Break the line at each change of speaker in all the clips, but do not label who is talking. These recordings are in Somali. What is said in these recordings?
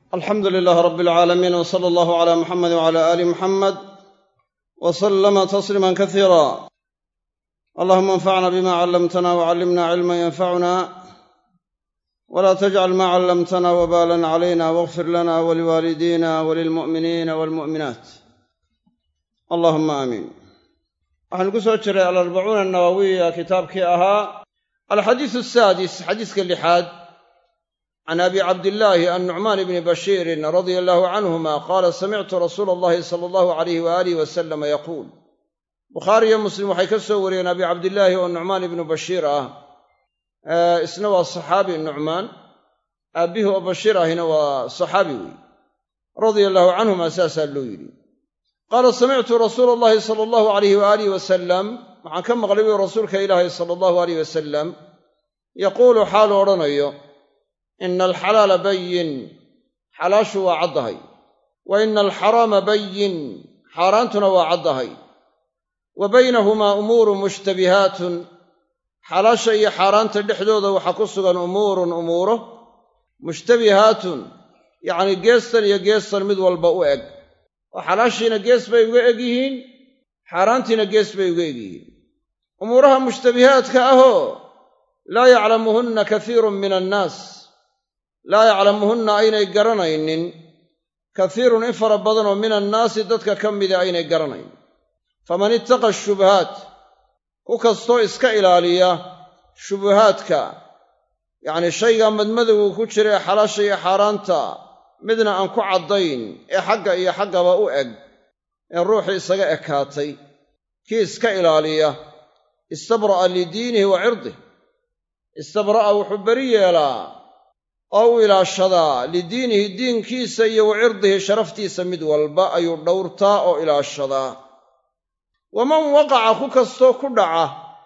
alxamdu lilaah rab alcaalamiin w sala allahu cala muxamed wcala aali muxamed w salama tasliima kasiira allahuma anfacna bima callamtana wcallimna cilma yanfacuna wla tajcal ma callamtana wbalan calayna wاغfir lana waliwaalidina walilmu'miniina walmu'minaat allahuma aamiin waxaanu ku soo jiray alarbacuuna anawawiya kitaabkii ahaa alxadiisu asaadis xadiiska lixaad can abi cabdillaahi annucmaan bni bashiirin radia allahu canhuma qaala samictu rasuula allahi sala allahu alayh waaalih wasalama yaquul bukhaariyo muslim waxay ka soo wariyeen abi cabdillaahi oo nucmaan ibnu bashiir ah isna waa saxaabi nucmaan aabbihii oo bashiir ahina waa saxaabi wey radia allahu canhuma saasaa loo yidhi qaala samictu rasuula allahi sala allahu alayh waaalih wasalam waxaan ka maqlay buu rasuulka ilaahi sala allahu alayh wasalam yaquulu xaalu odhanayo ina alxalaala bayin xalaashu waa caddahay wa ina alxaraama bayin xaaraantuna waa caddahay wa baynahumaa umuurun mushtabihaatun xalaasha iyo xaaraanta dhexdooda waxaa ku sugan umuurun umuuro mushtabihaatun yacnii geestan iyo geestan mid walba u eg oo xalaashiina gees bay uga eg yihiin xaaraantiina gees bay uga eg yihiin umuuraha mushtabihaadka ahoo laa yaclamuhunna kasiirun min annaas laa yaclamuhunna aynay garanaynin kasiirun in fara badanoo min annaasi dadka ka mida aynay garanayn faman ittaqa shubahaat ku kastoo iska ilaaliya shubuhaadka yacnii shaygaa madmadowgu ku jira ee xalaasha iyo xaaraanta midna aan ku caddayn ee xagga iyo xaggaba u eg ee ruuxii isaga ekaatay kii iska ilaaliya istabra'a lidiinihi wa cirdih istabra'a wuxuu beri yeelaa oo u ilaashadaa lidiinihi diinkiisa iyo wa cirdihi sharaftiisa mid walba ayuu dhowrtaa oo ilaashadaa waman waqaca ku kastoo ku dhaca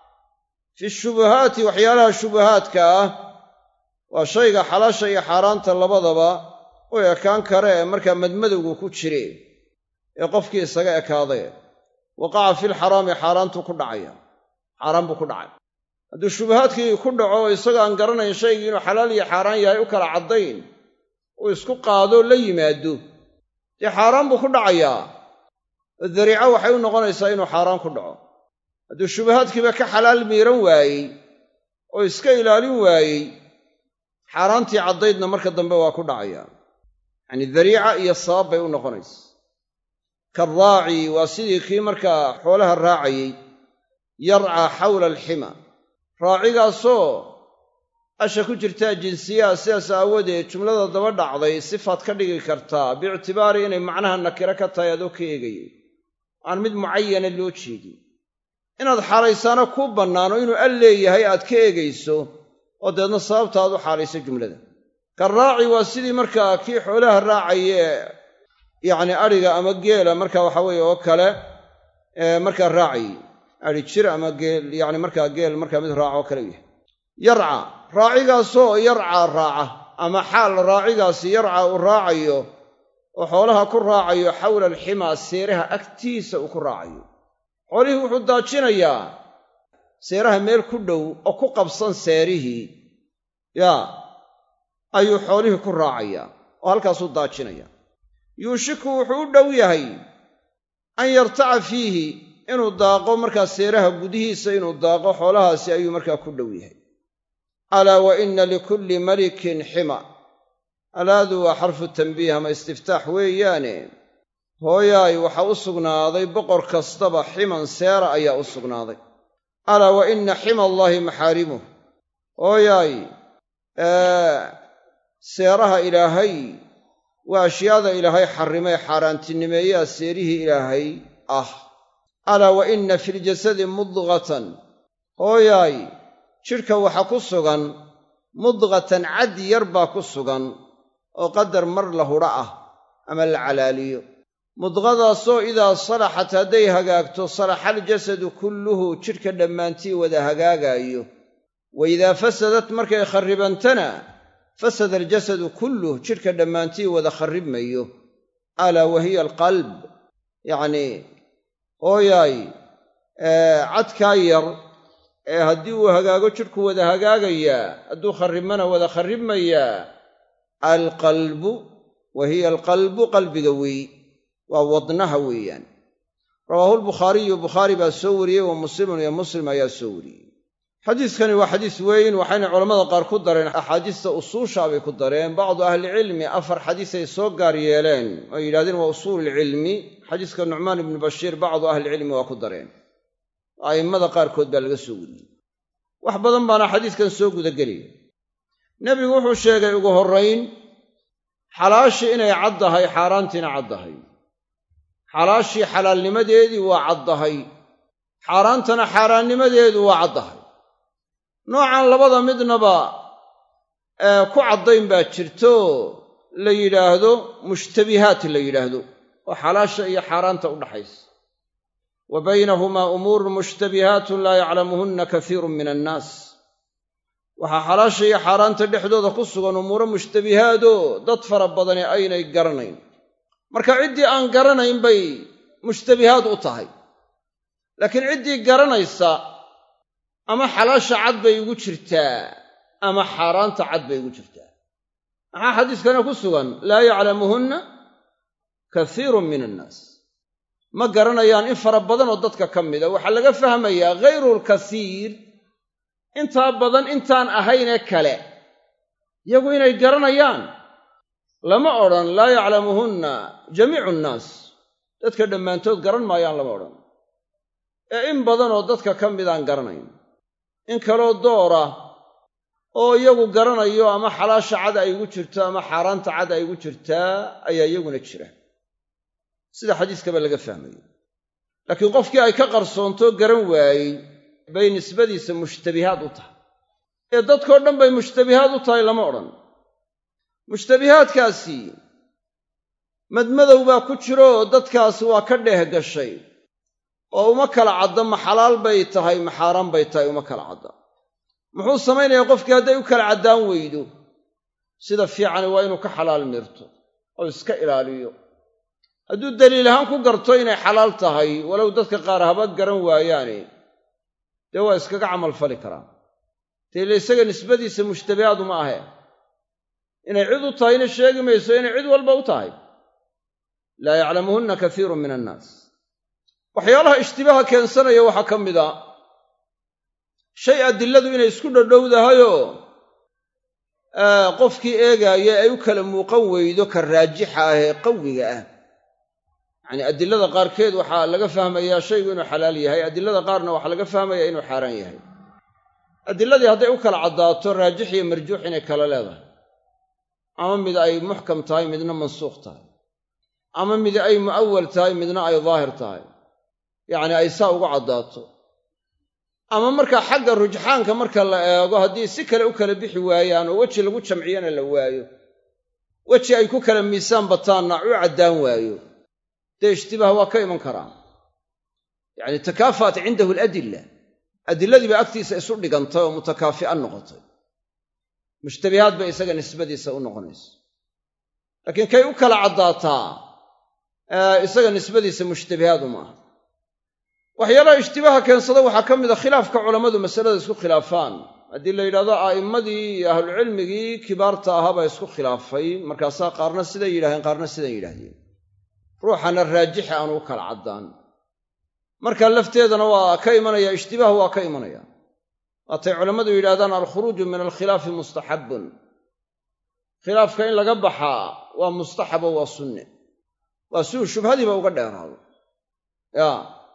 fi shubuhaati waxyaalaha shubuhaadka ah waa shayga xalaasha iyo xaaraanta labadaba u ekaan kare ee markaa madmadowgu ku jire ee qofkii isaga ekaadee waqaca filxaraami xaaraantuu ku dhacaya xaaraan buu ku dhacay hadduu shubahaadkii ku dhaco isagoo aan garanayn shaygii inuu xalaal iyo xaaraan yahay u kala caddayn uu isku qaadoo la yimaado dee xaaraan buu ku dhacayaa oo dariico waxay u noqonaysaa inuu xaaraan ku dhaco hadduu shubahaadkiiba ka xalaal miiran waayey oo iska ilaalin waayey xaaraantii caddaydna marka dambe waa ku dhacayaa yacnii dariica iyo sabab bay u noqonaysa karaaci waa sidii kii markaa xoolaha raacayey yarcaa xawla alxima raacigaasoo asha ku jirtaa jinsiyaha sidaas aawadeed jumlada daba dhacday sifaad ka dhigi kartaa biictibaari inay macnaha nakiro ka tahay adoo ka eegayay aan mid mucayana loo jeedin inaad xaalaysaana kuu bannaano inuu al leeyahay aad ka eegayso oo deedna sababta aad u xaalayso jumlada karaaci waa sidii markaa kii xoolaha raacaye yacni adhiga ama geela marka waxa weeye oo kale markaa raacayey adhi jir ama geel yacni markaa geel markaa mid raaca oo kale yahay yarca raacigaasoo yarcaa raaca ama xaal raacigaasi yarca uu raacayo oo xoolaha ku raacayo xawla alximaa seeraha agtiisa uu ku raacayo xoolihii wuxuu daajinayaa seeraha meel ku dhow oo ku qabsan seerihii yaa ayuu xoolihii ku raacayaa oo halkaasuu daajinaya yuushiku wuxuu u dhow yahay an yartaca fiihi inuu daaqo markaa seeraha gudihiisa inuu daaqo xoolahaasi ayuu markaa ku dhow yahay alaa wa inna likulli malikin xima alaadu waa xarfu tanbiih ama istiftaax weeyaane hooyaay waxaa u sugnaaday boqor kastaba ximan seera ayaa u sugnaaday alaa wa inna xima allaahi maxaarimuh hooyaay seeraha ilaahay waa ashyaada ilaahay xarrimay xaaraantinimeeyaa seerihii ilaahay ah alaa wa inna filjasadi mudqatan hooyaay jidhka waxaa ku sugan mudqatan cad yar baa ku sugan oo qadar mar la hudha ah ama la calaaliyo mudqadaasoo idaa salaxat hadday hagaagto salaxa aljasadu kulluhu jidhka dhammaantii wada hagaagaayo wa idaa fasadat markay kharribantana fasada aljasadu kulluh jidhka dhammaantii wada kharribmayo alaa wa hiya alqalb yacnii hooyaay cadkaa yar ee haddii uu hagaago jidhku wada hagaagayaa hadduu kharribmana wada kharribmayaa alqalbu wa hiya alqalbu qalbiga weeyi waa wadnaha weeyaan rawaahu lbukhaariyu bukhaari baa soo wariyey wa muslimun iyo muslim ayaa soo wariyey xadiiskani waa xadiis weyn waxayna culammada qaar ku dareen axaadiista usuusha bay ku dareen bacdu ahlicilmi afar xadiisay soo gaar yeeleen oo yidhahdeen waa usuululcilmi xadiiska nucmaan ibnu bashiir bacdu ahlicilmi waa ku dareen a'immada qaarkood baa laga soo wariyey wax badan baana xadiiskan soo gudagelaya nebigu wuxuu sheegay ugu horrayn xalaashii inay caddahay xaaraantiina caddahay xalaashii xalaalnimadeedii waa caddahay xaaraantana xaaraannimadeedu waa caddahay noocan labada midnaba ee ku caddayn baa jirto la yidhaahdo mushtabihaat la yidhaahdo oo xalaasha iyo xaaraanta u dhaxaysa wa baynahumaa umuurun mushtabihaatun laa yaclamuhunna kasiirun min annaas waxaa xalaasha iyo xaaraanta dhexdooda ku sugan umuuro mushtabihaadoo dad fara badani aynay garanayn marka ciddii aan garanayn bay mushtabihaad u tahay laakiin ciddii garanaysa ama xalaasha cad bay ugu jirtaa ama xaaraanta cad bay ugu jirtaa maxaa xadiiskana ku sugan laa yaclamuhunna kasiirun min annaas ma garanayaan in fara badan oo dadka ka mida waxaa laga fahmayaa ghayrulkasiir intaa badan intaan ahaynee kale yagu inay garanayaan lama odhan laa yaclamuhunna jamiicu nnaas dadka dhammaantood garan maayaan lama odhan ee in badanoo dadka ka midaan garanayn in kaloo doora oo iyagu garanayo ama xalaasha cad ay ugu jirto ama xaaraanta cad ay ugu jirtaa ayaa iyaguna jira sida xadiiskaba laga fahmayo laakiin qofkii ay ka qarsoontoo garan waayey bay nisbadiisa mushtabihaad u tahay ee dadkoo dhan bay mushtabihaad u tahay lama odhan mushtabihaadkaasi madmadow baa ku jiro dadkaasi waa ka dheeh gashay oo uma kala cadda ma xalaal bay tahay ma xaaraan bay tahay uma kala cadda muxuu samaynayaa qofkii hadday u kala caddaan weydo sida fiicani waa inuu ka xalaal mirto oo iska ilaaliyo hadduu daliil ahaan ku garto inay xalaal tahay walow dadka qaar haba garan waayaane dee waa iskaga camalfali karaan deele isaga nisbadiisa mushtabihaadu ma ahe inay cid u tahayna sheegi mayso inay cid walba u tahay laa yaclamuhunna kasiirun min annaas waxyaalaha ishtibaaha keensanaya waxaa ka mid a shay adiladu inay isku dhodhowdahayoo qofkii eegaaya ay u kala muuqan weydo ka raajixa ah ee qawiga ah yacanii adilada qaarkeed waxaa laga fahmayaa shaygu inuu xalaal yahay adilada qaarna waxaa laga fahmayaa inuu xaaraan yahay adiladii hadday u kala caddaato raajix iyo marjuux inay kala leedahay ama mid ay muxkam tahay midna mansuukh tahay ama mid ay mu'awal tahay midna ay daahir tahay yacni ay saa ugu caddaato ama markaa xagga rujxaanka marka la eego haddii si kale u kala bixi waayaan oo weji lagu jamciyana la waayo weji ay ku kala miisaan bataanna u caddaan waayo dee ishtibaah waa ka iman karaa yacni takaafaat cindahu aladilla adilladii baa agtiisa isu dhigantay oo mutakaafi'a noqotay mushtabihaad bay isaga nisbadiisa u noqonaysa laakiin kay u kala caddaataa isaga nisbadiisa mushtabihaad uma aha waxyaalaha ishtibaaha keensada waxaa ka mid a khilaafka culammadu masalada isku khilaafaan haddii la yidhahdo a'immadii iyo ahlucilmigii kibaarta ahaa baa isku khilaafay markaasaa qaarna siday yidhahdeen qaarna sidan yidhaahdeen ruuxana raajixa aanu u kala caddaan marka lafteedana waa ka imanaya ishtibaah waa ka imanaya waatay culammadu yidhahdaan alkhuruuju min alkhilaafi mustaxabbun khilaafka in laga baxaa waa mustaxabo waa sunne waa si uu shubhadiiba uga dheeraado ya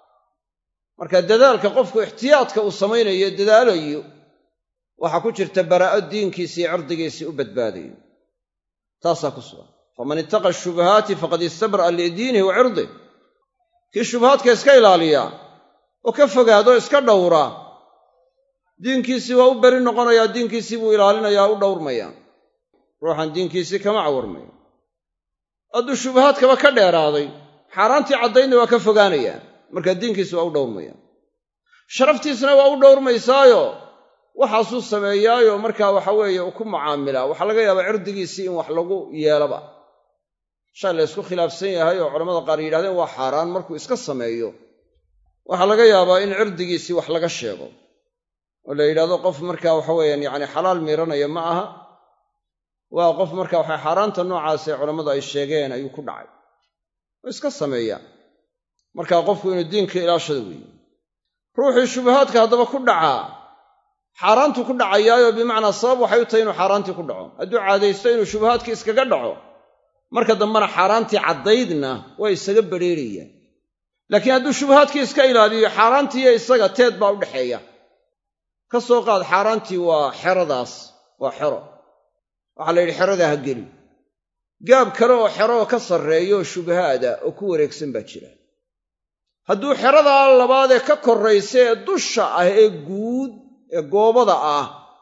marka dadaalka qofku ixtiyaadka uu samaynayo dadaalayo waxaa ku jirta baraa'o diinkiisii cirdigiisii u badbaadayo taasaa ku sugan faman ittaqa shubahaati faqad istabra'a lidiinihi wa cirdih kii shubahaadka iska ilaaliya oo ka fogaado iska dhowra diinkiisii waa u beri noqonayaa diinkiisii buu ilaalinayaa u dhowrmayaa ruuxan diinkiisii kama cawarmayo hadduu shubahaadkaba ka dheeraaday xaaraantii caddaynna waa ka fogaanayaa markaa diinkiisi waa u dhowrmaya sharaftiisna waa u dhowrmaysaayo waxaasuu sameeyaayo markaa waxa weeye uu ku mucaamilaa waxaa laga yaabaa cirdigiisii in wax lagu yeelaba shay la ysku khilaafsan yahay oo culamada qaar yidhahdeen waa xaaraan markuu iska sameeyo waxaa laga yaabaa in cirdigiisii wax laga sheego oo la yidhahdo qof markaa waxa weeyaan yacni xalaal miiranaya ma aha waa qof marka waxay xaaraanta noocaas ee culammadu ay sheegeen ayuu ku dhacay oo iska sameeyaa markaa qofku inuu diinka ilaashada weeye ruuxii shubahaadka haddaba ku dhacaa xaaraantu ku dhacayaayo bimacnaa sabab waxay u tahay inuu xaaraantii ku dhaco hadduu caadaysto inuu shubahaadkii iskaga dhaco marka dambena xaaraantii caddaydna waa isaga badrheerayaan laakiin hadduu shubahaadkii iska ilaaliyo xaaraantiiyo isaga teed baa u dhexeeya ka soo qaad xaaraantii waa xeradaas waa xero waxaa la yidhi xeradaa ha geli gaab kale oo xero oo ka sarreeyo oo shubahaada oo ku wareegsan baa jira hadduu xeradaa labaadee ka korraysa ee dusha ah ee guud ee goobada ah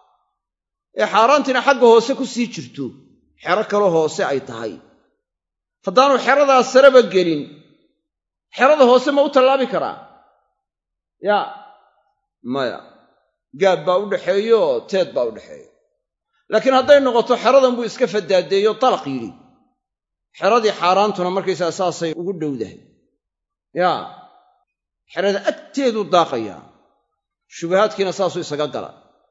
ee xaaraantiina xagga hoose ku sii jirto xero kale hoose ay tahay haddaanu xeradaa sareba gelin xerada hoose ma u tallaabi karaa yaa maya gaab baa u dhaxeeyo teed baa u dhexeeya laakiin hadday noqoto xeradan buu iska fadaadeeyo dalaq yidhi xeradii xaaraantuna markaysaa saasay ugu dhowdahay yaa xerada agteeduu daaqayaa shubahaadkiina saasuu isaga gala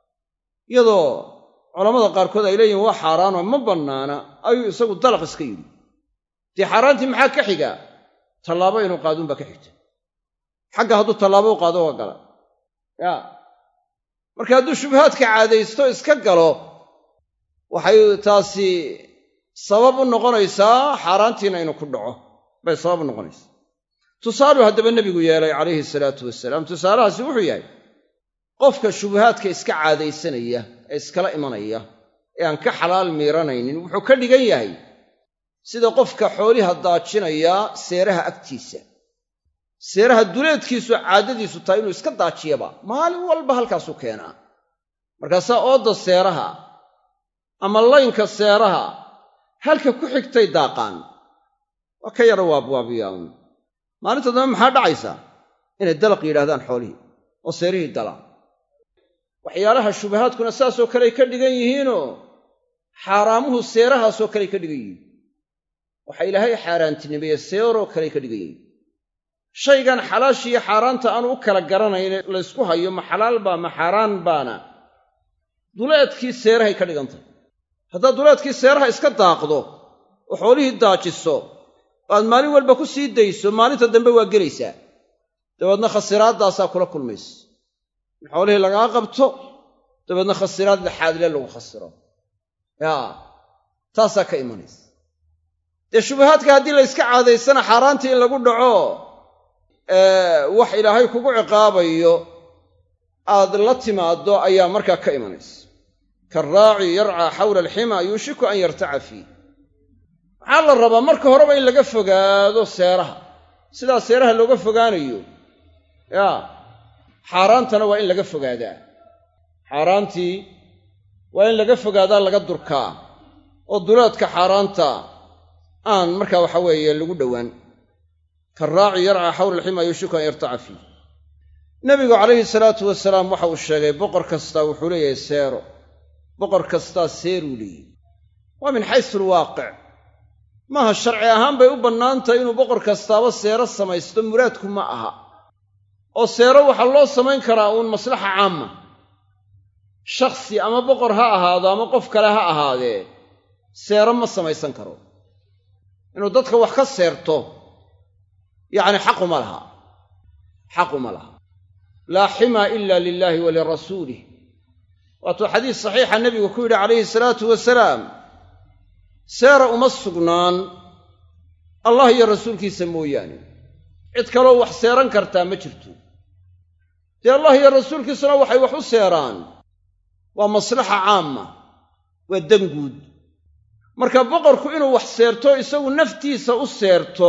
iyadoo culammada qaarkood ay leeyihin waa xaaraanoo ma bannaana ayuu isagu dalaq iska yidhi dee xaaraantii maxaa ka xigaa tallaabo inuu qaaduunbaa ka xigta xagga hadduu tallaabo u qaado waa gala yaa marka hadduu shubahaadka caadaysto iska galo waxay taasi sabab u noqonaysaa xaaraantiina inuu ku dhaco bay sabab u noqonaysaa tusaaluu haddaba nebigu yeelay calayhi salaatu wasalaam tusaalahaasi wuxuu yahay qofka shubahaadka iska caadaysanaya ee iskala imanaya ee aan ka xalaal miiranaynin wuxuu ka dhigan yahay sida qofka xooliha daajinaya seeraha agtiisa seeraha duleedkiisu caadadiisu tahay inuu iska daajiyaba maalin walba halkaasuu keenaa markaasaa oodda seeraha ama laynka seeraha halka ku xigtay daaqaan waa ka yara waabwaabiyaan maalinta dambe maxaa dhacaysaa inay dalaq yidhahdaan xoolihii oo seerihii galaan waxyaalaha shubahaadkuna saasoo kaley ka dhigan yihiinoo xaaraamuhu seerahaasoo kaley ka dhigan yihiin waxa ilaahay xaaraantinimeeye seeroo kaley ka dhigan yihiin shaygan xalaashiiyo xaaraanta aanu u kala garanayn laysku hayo ma xalaal baa ma xaaraan baana duleedkii seerahay ka dhigan tahay haddaad duleedkii seeraha iska daaqdo oo xoolihii daajiso oo aad maalin walba ku sii dayso maalinta dambe waa gelaysaa dabeedna khasiraaddaasaa kula kulmaysa in xoolihii lagaa qabto dabeedna khasiraad laxaadle lagu khasiro yaa taasaa ka imanaysa dee shubahaadka haddii la yska caadaysana xaaraantii in lagu dhaco wax ilaahay kugu ciqaabayo aad la timaaddo ayaa markaa ka imanaysa karaaci yarcaa xawla alxima yuushiku an yartaca fiih maxaa la rabaa marka horeba in laga fogaado seeraha sidaa seeraha looga fogaanayo yaa xaaraantana waa in laga fogaadaa xaaraantii waa in laga fogaadaa laga durkaa oo duleedka xaaraanta aan markaa waxa weeye lagu dhowaan karaaci yarcaa xawla alxima yuushiku an yartaca fiih nebigu calayhi salaatu wasalaam waxa uu sheegay boqor kastaa wuxuu leeyahay seero boqor kastaa seeruu leeyahy waa min xaysu alwaaqic maaha sharci ahaan bay u bannaan tahay inuu boqor kastaaba seero samaysto muraadku ma aha oo seero waxaa loo samayn karaa uun maslaxa caama shakhsi ama boqor ha ahaado ama qof kale ha ahaadee seero ma samaysan karo inuu dadka wax ka seerto yacni xaquma laha xaquma laha laa ximaa ila lilaahi wa lirasuulih waatuu xadiis saxiixa nebigu ku yidhi calayhi salaatu wasalaam seera uma sugnaan allah iyo rasuulkiisa mooyaane cid kaloo wax seeran kartaa ma jirto dee allah iyo rasuulkiisuna waxay wax u seeraan waa maslaxa caama waa danguud marka boqorku inuu wax seerto isagu naftiisa u seerto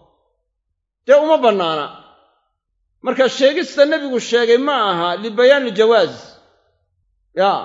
dee uma bannaana marka sheegista nebigu sheegay ma aha libayaani iljawaaz yaa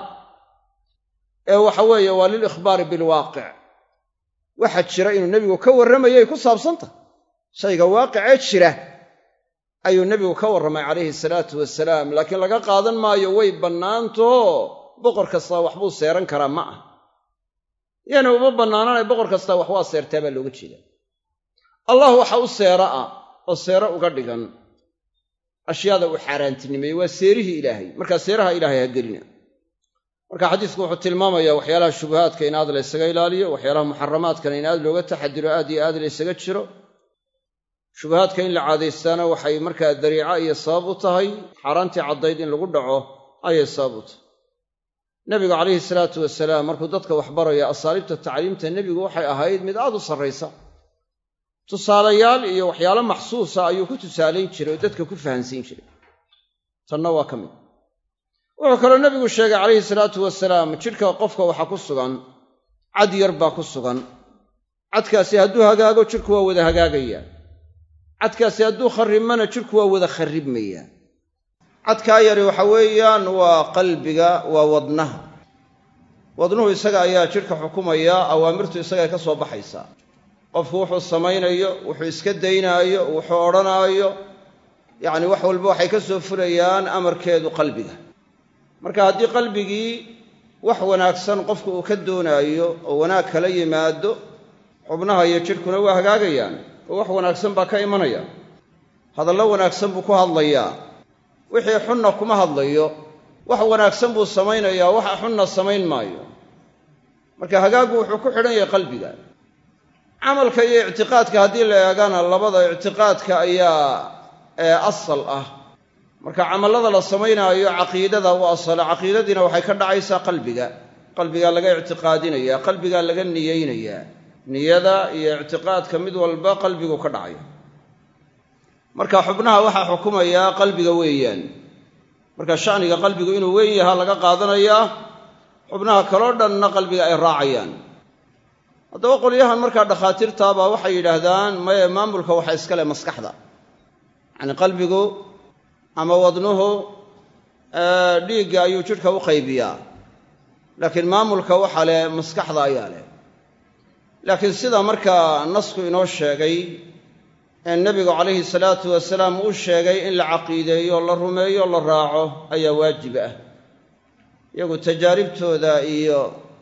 ee waxa weeye waa lilikhbaari bilwaaqic waxaa jira inuu nebigu ka warramayay ku saabsantahy shayga waaqicee jira ayuu nebigu ka warramay calayhi salaatu wasalaam laakiin laga qaadan maayo way bannaantoo boqor kastaa waxbuu seeran karaa ma ah yana uma bannaananay boqor kastaa wax waa seertaa baa looga jeeda allah waxa u seera ah oo seero uga dhigan ashyaada uu xaaraantinimeeyey waa seerihii ilaahay markaa seeraha ilaahay ha gelina marka xadiisku wuxuu tilmaamayaa waxyaalaha shubuhaadka in aad la ysaga ilaaliyo waxyaalaha muxaramaadkana in aad looga taxadiro aad iyo aad la ysaga jiro shubuhaadka in la caadaystaana waxay markaa dariica iyo sabab u tahay xaaraantii caddayd in lagu dhaco ayay sabab u tahay nebigu calayhi salaatu wasalaam markuu dadka waxbaraya asaaliibta tacliimta nebigu waxay ahayd mid aad u sarraysa tusaalayaal iyo waxyaalo maxsuusa ayuu ku tusaalayn jiray oo dadka ku fahansiin jiray tanna waa ka mid wuxuu kaloo nebigu sheegay calayhi salaatu wasalaam jidhka qofka waxaa ku sugan cad yar baa ku sugan cadkaasi hadduu hagaago jidhku waa wada hagaagayaa cadkaasi hadduu kharribmana jidhku waa wada kharribmayaa cadkaa yari waxa weeyaan waa qalbiga waa wadnaha wadnuhu isaga ayaa jidhka xukumaya awaamirtu isagaay ka soo baxaysaa qofku wuxuu samaynayo wuxuu iska daynaayo wuxuu odhanaayo yacni wax walba waxay ka soo fulayaan amarkeedu qalbiga marka haddii qalbigii wax wanaagsan qofku uu ka doonaayo oo wanaag kala yimaado xubnaha iyo jidhkuna waa hagaagayaan oo wax wanaagsan baa ka imanaya hadallo wanaagsan buu ku hadlayaa wixii xunna kuma hadlayo wax wanaagsan buu samaynayaa waxa xunna samayn maayo marka hagaaggu wuxuu ku xidhan yahay qalbiga camalka iyo ictiqaadka haddii la eegana labada ictiqaadka ayaa ee asal ah marka camallada la samaynaayo caqiidada u asala caqiidadiina waxay ka dhacaysaa qalbiga qalbigaa laga ictiqaadinaya qalbigaa laga niyeynayaa niyada iyo ictiqaadka mid walba qalbigu ka dhacaya marka xubnaha waxaa xukumayaa qalbiga weeyaan marka shaniga qalbigu inuu weyn yahaa laga qaadanayaa xubnaha kaloo dhanna qalbiga ay raacayaan haddaba qolyahan markaa dhakhaatiirtaabaa waxay yidhaahdaan maye maamulka waxa iskale maskaxda yacni qalbigu ama wadnuhu dhiigga ayuu jidhka u qaybiyaa laakiin maamulka waxa leh maskaxda ayaa leh laakiin sida markaa nasku inoo sheegay ee nebigu calayhi salaatu wasalaam uu sheegay in la caqiideeyo la rumeeyo la raaco ayaa waajib ah iyagu tajaaribtooda iyo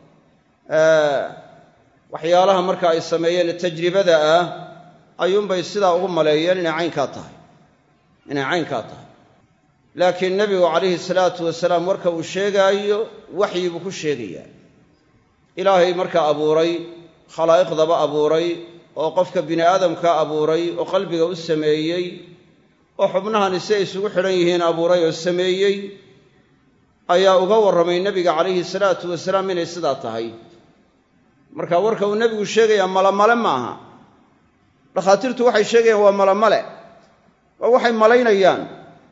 waxyaalaha marka ay sameeyeen tajribada ah ayuunbay sidaa ugu maleeyeen inay caynkaa tahay inay caynkaa tahay laakiin nebigu calayhi salaatu wasalaam marka uu sheegaayo waxyi buu ku sheegayaa ilaahay markaa abuuray khalaa'iqdaba abuuray oo qofka bini aadamka abuuray oo qalbiga u sameeyey oo xubnahani si ay isugu xidhan yihiin abuuray oo sameeyey ayaa uga warramay nebiga calayhi salaatu wasalaam inay sidaa tahay marka warka uu nebigu sheegayaa malamale ma aha dhakhaatiirtu waxay sheegayaan waa malamale waa waxay malaynayaan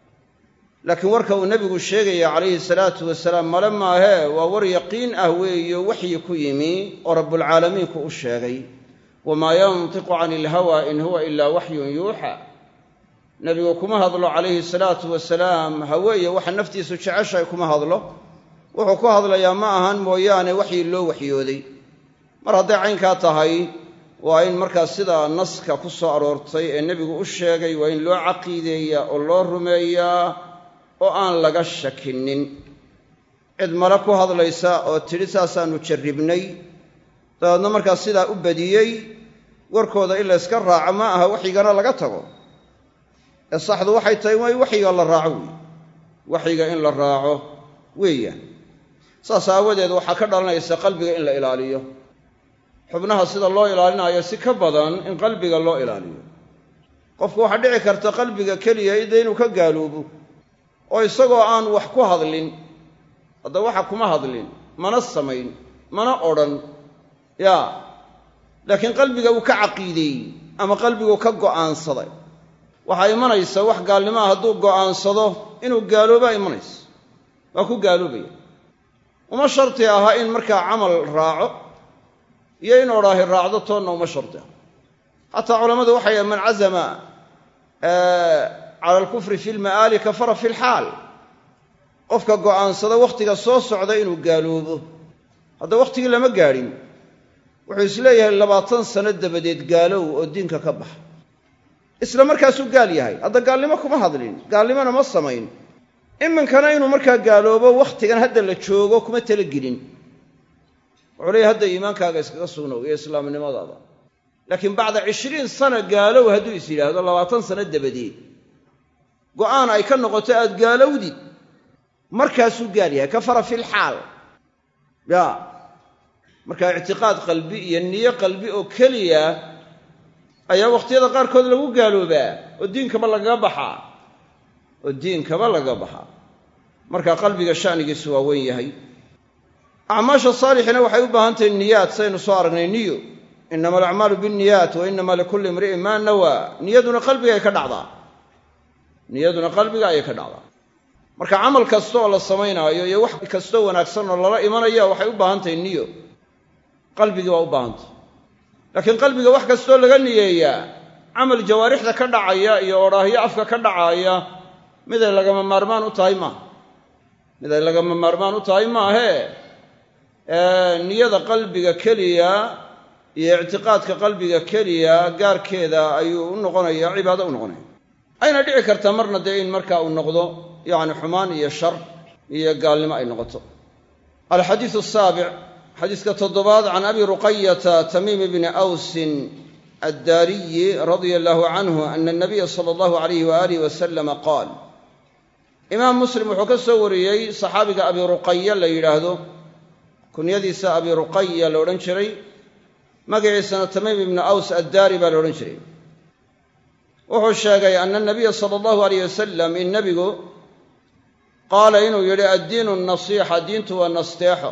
laakiin warka uu nebigu sheegaya calayhi salaatu wasalaam male maahee waa war yaqiin ah weeyo waxyi ku yimi oo rabbulcaalamiinku u sheegay wamaa yantiqu cani ilhawa in huwa ilaa waxyun yuuxa nebigu kuma hadlo calayhi salaatu wasalaam hawe iyo waxa naftiisu jeceshahay kuma hadlo wuxuu ku hadlayaa ma ahan mooyaane waxyi loo waxyooday mar hadday caynkaa tahay waa in markaa sidaa naska ku soo aroortay ee nebigu u sheegay waa in loo caqiideeyaa oo loo rumeeyaa oo aan laga shakinin cid male ku hadlaysa oo tidhi saasaannu jarribnay dabeedna markaa sidaa u badiyey warkooda in layska raaco ma aha waxyigana laga tago ee saxdu waxay tahay waa in waxyiga la raaco weeye waxyiga in la raaco weeyaan saas aawadeed waxaa ka dhalanaysa qalbiga in la ilaaliyo xubnaha sida loo ilaalinaayo si ka badan in qalbiga loo ilaaliyo qofku waxaa dhici karta qalbiga keliya ida inuu ka gaaloobo oo isagoo aan wax ku hadlin hadda waxa kuma hadlin mana samayn mana odhan yaa laakiin qalbiga uu ka caqiideeyey ama qalbigu ka go'aansaday waxaa imanaysa wax gaalnimaa hadduu go'aansado inuu gaaloobaa imanaysa waa ku gaaloobaya uma sharti aha in markaa camal raaco iyo in odhaahi raacdo toonna uma sharti aha xataa culammadu waxay yahan man cazama cala alkufri fi lma'aali kafara fi lxaal qofka go'aansada wakhtiga soo socda inuu gaaloobo hadda wakhtigii lama gaadhin wuxuu isleeyahay labaatan sano dabadeed gaalow oo diinka ka baxa isla markaasuu gaal yahay hadda gaalnimo kuma hadlin gaalnimona ma samayn iminkana inuu markaa gaaloobo wakhtigan hadda la joogo kuma talagelin wuxuu leeyahy hadda iimaankaaga iskaga sugnow iyo islaamnimadaada laakiin bacda cishriin sana gaalow hadduu is yidhaahdo labaatan sano dabadeed go'aan ay ka noqoto aad gaalowdid markaasuu gaal yahay kafara filxaal ya marka ictiqaad qalbi iyo niyo qalbi oo keliya ayaa wakhtiyada qaarkood lagu gaaloobaa oo diinkaba lagaga baxaa oo diinkaba lagaga baxaa marka qalbiga sha'nigiisu waa weyn yahay acmaasha saalixina waxay u baahan tahay niyaad saynu soo aragnay niyo inama alacmaalu binniyaat wa inama likulli imri'in maa nawaa niyaduna qalbiga ay ka dhacdaa niyaduna qalbiga ayay ka dhacdaa marka camal kasta oo la samaynaayo iyo wax kastoo wanaagsan oo lala imanaya waxay u baahan tahay niyo qalbigii waa u baahantay laakiin qalbiga wax kastoo laga niyeeyaa camal jawaarixda ka dhacaya iyo odhaahyo afka ka dhacaaya miday lagama maarmaan u tahay maaha miday lagama maarmaan u tahay maahee niyada qalbiga keliya iyo ictiqaadka qalbiga keliya gaarkeeda ayuu u noqonaya cibaado u noqonaya ayna dhici kartaa marna dee in marka uu noqdo yacni xumaan iyo shar iyo gaalnimo ay noqoto alxadiidu asaabic xadiiska toddobaad can abi ruqayata tamiim bni awsin addaariyi radia allahu canhu ana anabiya sala allahu alayh waaalih wasalama qaal imaam muslim wuxuu ka soo wariyey saxaabiga abi ruqaya la yidhaahdo kunyadiisa abi ruqaya la odhan jiray magaciisana tamiim ibnu aws addaari baa la odhan jiray wuxuu sheegay ana anabiya sala allahu alayh wasalam in nebigu qaala inuu yidhi addiinu nasiixa diintu waa nasteexo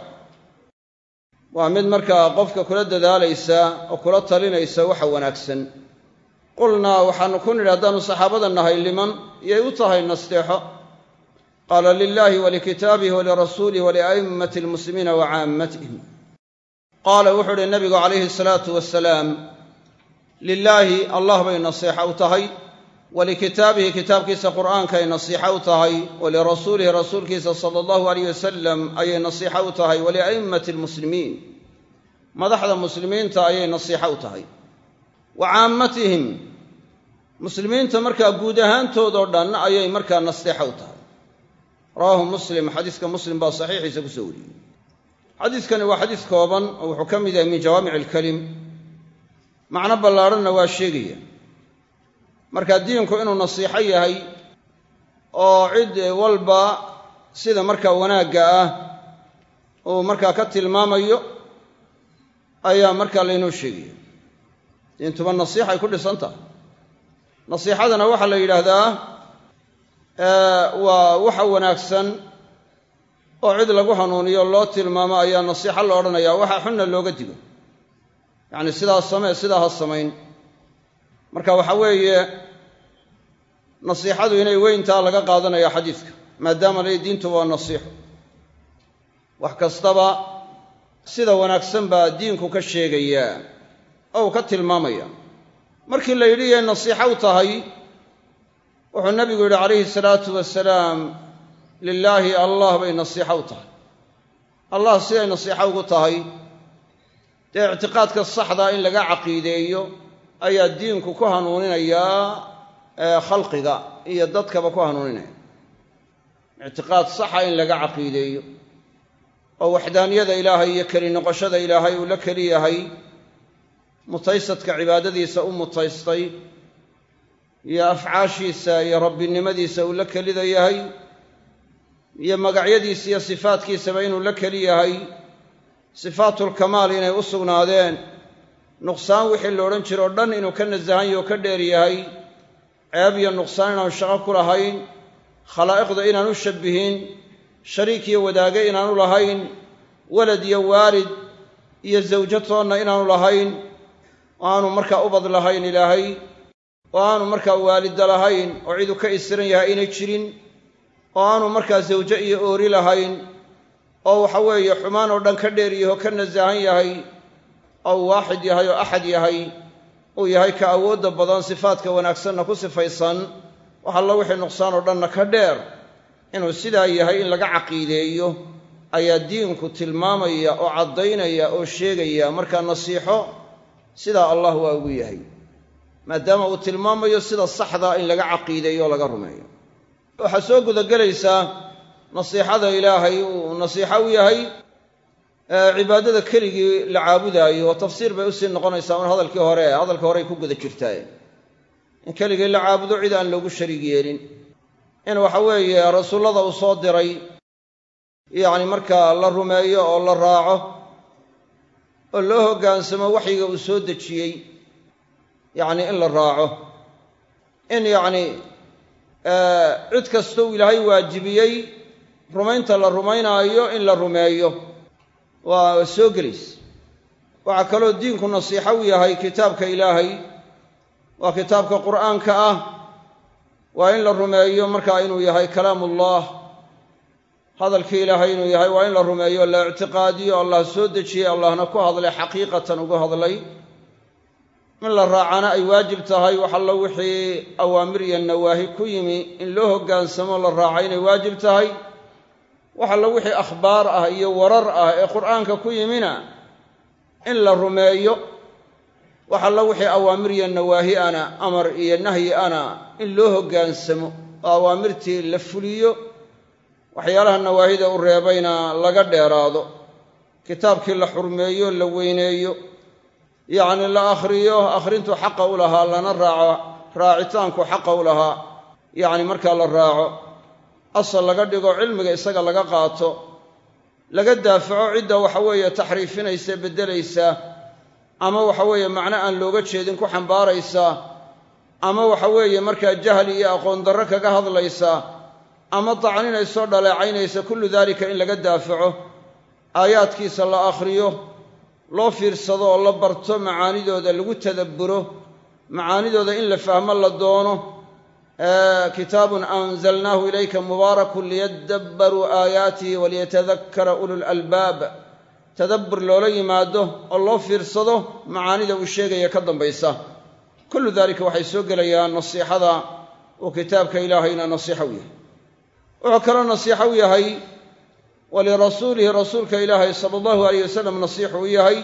waa mid markaa qofka kula dadaalaysa oo kula talinaysa waxa wanaagsan qulnaa waxaanu ku nidhi haddaanu saxaabada nahay liman yay u tahay nasteexo qaala lilaahi walikitaabihi walirasuulihi walia'immati almuslimiina wa caammatihim qaala wuxuu uhi nabigu calayhi salaatu wasalaam lilaahi allah bay nasiixa u tahay walikitaabihi kitaabkiisa qur'aankay nasiixa u tahay walirasuulihi rasuulkiisa sala allahu alayh wasalam ayay nasiixa u tahay walia'immati almuslimiin madaxda muslimiinta ayay nasiixa u tahay wa caammatihim muslimiinta markaa guud ahaantoodoo dhan ayay markaa nasteexa u tahay rawaahu muslim xadiiska muslim baa saxiixiisa ku soo wariyey xadiiskani waa xadiis kooban oo wuxuu ka mid yahay min jawaamic alkalim macno ballaadhanna waa sheegaya marka diinku inuu nasiixo yahay oo cid walba sida markaa wanaagga ah uu markaa ka tilmaamayo ayaa markaa laynoo sheegaya diintuba nasiixay ku dhisan tahay nasiixadana waxaa la yidhaahdaa waa waxa wanaagsan oo cid lagu hanuuniyo loo tilmaamo ayaa nasiixo la odhanaya waxa xunna looga digo yacni sidaas samee sidaa ha samayn marka waxa weeye nasiixadu inay weyntaa laga qaadanaya xadiidka maadaama lay diintu waa nasiixo wax kastaba sida wanaagsan baa diinku ka sheegayaa oo uu ka tilmaamaya markii la yidhi yay nasiixo u tahay wuxuu nabigu yidhi calayhi salaatu wasalaam lilaahi allah bay nasiixo u tahay allah siday nasiixo ugu tahay dee ictiqaadka saxdaa in laga caqiideeyo ayaa diinku ku hanuuninayaa khalqiga iyo dadkaba ku hanuuninaya ictiqaad saxa in laga caqiideeyo oo waxdaaniyada ilaahay iyo keli noqoshada ilaahay uu la keli yahay mutaysadka cibaadadiisa u mutaystay iyo afcaashiisa iyo rabbinimadiisa uu la kelida yahay iyo magacyadiisa iyo sifaadkiisaba inuu la keli yahay sifaatulkamaal inay u sugnaadeen nuqsaan wixii la odhan jiro o dhan inuu ka nasahan yaho o ka dheer yahay ceeb iyo nuqsaan inaanu shaqo ku lahayn khalaa'iqda inaanu shabbihin shariik iyo wadaage inaanu lahayn walad iyo waalid iyo zawjo toonna inaanu lahayn oo aanu markaa ubad lahayn ilaahay oo aanu markaa waalida lahayn oo ciduu ka isiran yahay aynay jirin oo aanu markaa zawjo iyo oori lahayn oo waxa weeye xumaan oo dhan ka dheer yaho ka nasahan yahay oo waaxid yahay oo axad yahay uu yahay ka awoodda badan sifaadka wanaagsanna ku sifaysan wax alla wixii nuqsaan oo dhanna ka dheer inuu sidaa yahay in laga caqiideeyo ayaa diinku tilmaamaya oo caddaynaya oo sheegaya markaa nasiixo sidaa allah waa ugu yahay maadaama uu tilmaamayo sida saxdaa in laga caqiideeyo oo laga rumeeyo waxaa soo gudagelaysaa nasiixada ilaahay uu nasiixo u yahay cibaadada keligii la caabudaayo oo tafsiir bay usii noqonaysaa un hadalkii hore hadalka horey ku guda jirtaa in keligii la caabudo cid aan loogu shariig yeelin in waxa weeye rasuullada uu soo diray yacni markaa la rumeeyo oo la raaco oo loo hoggaansamo waxyiga uu soo dejiyey yacni in la raaco in yacni cid kastou ilaahay waajibiyey rumaynta la rumaynaayo in la rumeeyo waa soo gelaysa waxaa kaloo diinku nasiixo u yahay kitaabka ilaahay waa kitaabka qur'aanka ah waa in la rumeeyo markaa inuu yahay kalaamullah hadalkii ilaahay inuu yahay waa in la rumeeyo la ictiqaadiyo allah soo dejiyey allahna ku hadlay xaqiiqatan ugu hadlay in la raacana ay waajib tahay wax allo wixii awaamir iyo nawaahi ku yimi in loo hoggaansamo la raaca inay waajib tahay wax allo wixii akhbaar ah iyo warar ah ee qur'aanka ku yimina in la rumeeyo wax allo wixii awaamir iyo nawaahi ana amar iyo nahyi ana in loo hoggaansamo oo awaamirtii la fuliyo waxyaalaha nawaahida u reebayna laga dheeraado kitaabkii la xurmeeyo la weyneeyo yacni la akhriyo akhrintu xaqa u lahaa lana raaco raacitaanku xaqa u lahaa yacni markaa la raaco asal laga dhigo cilmiga isaga laga qaato laga daafaco cidda waxa weeye taxriifinaysa beddelaysa ama waxa weeye macno aan looga jeedin ku xambaaraysa ama waxa weeye markaa jahli iyo aqoon darro kaga hadlaysa ama dacninayso dhaleecaynaysa kullu daalika in laga daafaco aayaadkiisa la akhriyo loo fiirsado oo la barto macaanidooda lagu tadabburo macaanidooda in la fahmo la doono kitaabun anzalnaahu ilayka mubaarakun liyadabbaruu aayaatihi waliyatadakkara ulul albaab tadabbur loola yimaado oo loo fiirsado macaanida uu sheegaya ka dambaysa kullu daalika waxay soo gelayaan nasiixada uu kitaabka ilaahayna nasiixo u yahay wuxuu kaloo nasiixo u yahay walirasuulihi rasuulka ilaahay sala allahu alayh wasalam nasiixu u yahay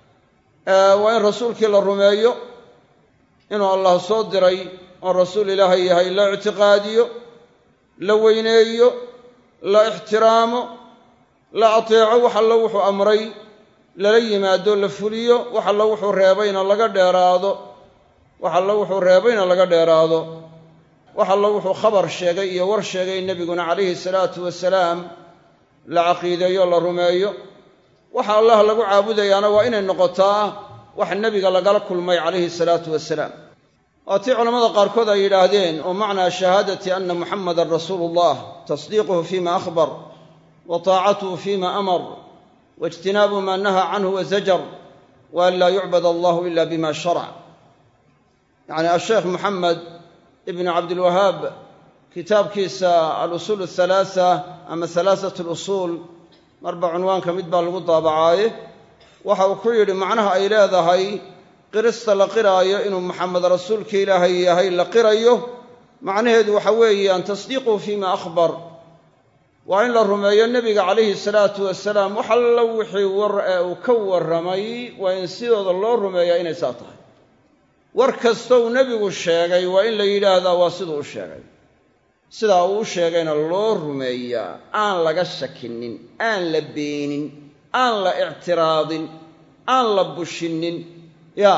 waa in rasuulkii la rumeeyo inuu allah soo diray oo rasuul ilaahay yahay la ictiqaadiyo la weyneeyo la ixtiraamo la ateeco wax allo wuxuu amray lala yimaado la fuliyo wax allo wuxuu reebayna laga dheeraado wax allo wuxuu reebayna laga dheeraado wax allo wuxuu khabar sheegay iyo war sheegay nebiguna calayhi salaatu wasalaam la caqiideeyo la rumeeyo waxa allah lagu caabudayaana waa inay noqotaa wax nebiga lagala kulmay calayhi salaatu wasalaam waa tii culamada qaarkood ay yidhaahdeen oo macnaa shahaadati anna muxamadan rasuulu ullah tasdiiquhu fima akhbar wa taacatuhu fima amar waijtinaabu maa nahaa canhu wazajar wa an laa yucbad allahu ila bima sharac yacni asheekh moxamed ibnu cabdilwahaab kitaabkiisa alusuul athalaatha ama halaasat alusuul marba cunwaanka mid baa lagu daabacaaye waxa uu ku yidhi macnaha ay leedahay qirista la qiraayo inuu maxamed rasuulka ilaahay yahay la qirayo macnaheedu waxa weeyaan tasdiiquhu fima akhbar waa in la rumeeyo nebiga calayhi salaatu wasalaam wax alla wixii war ee uu ka warramay waa in sidooda loo rumeeyaa inay saa tahay war kastou nebigu sheegay waa in la yidhaahdaa waa siduu u sheegay sidaa uu u sheegayna loo rumeeyaa aan laga shakinin aan la beenin aan la ictiraadin aan la bushinin ya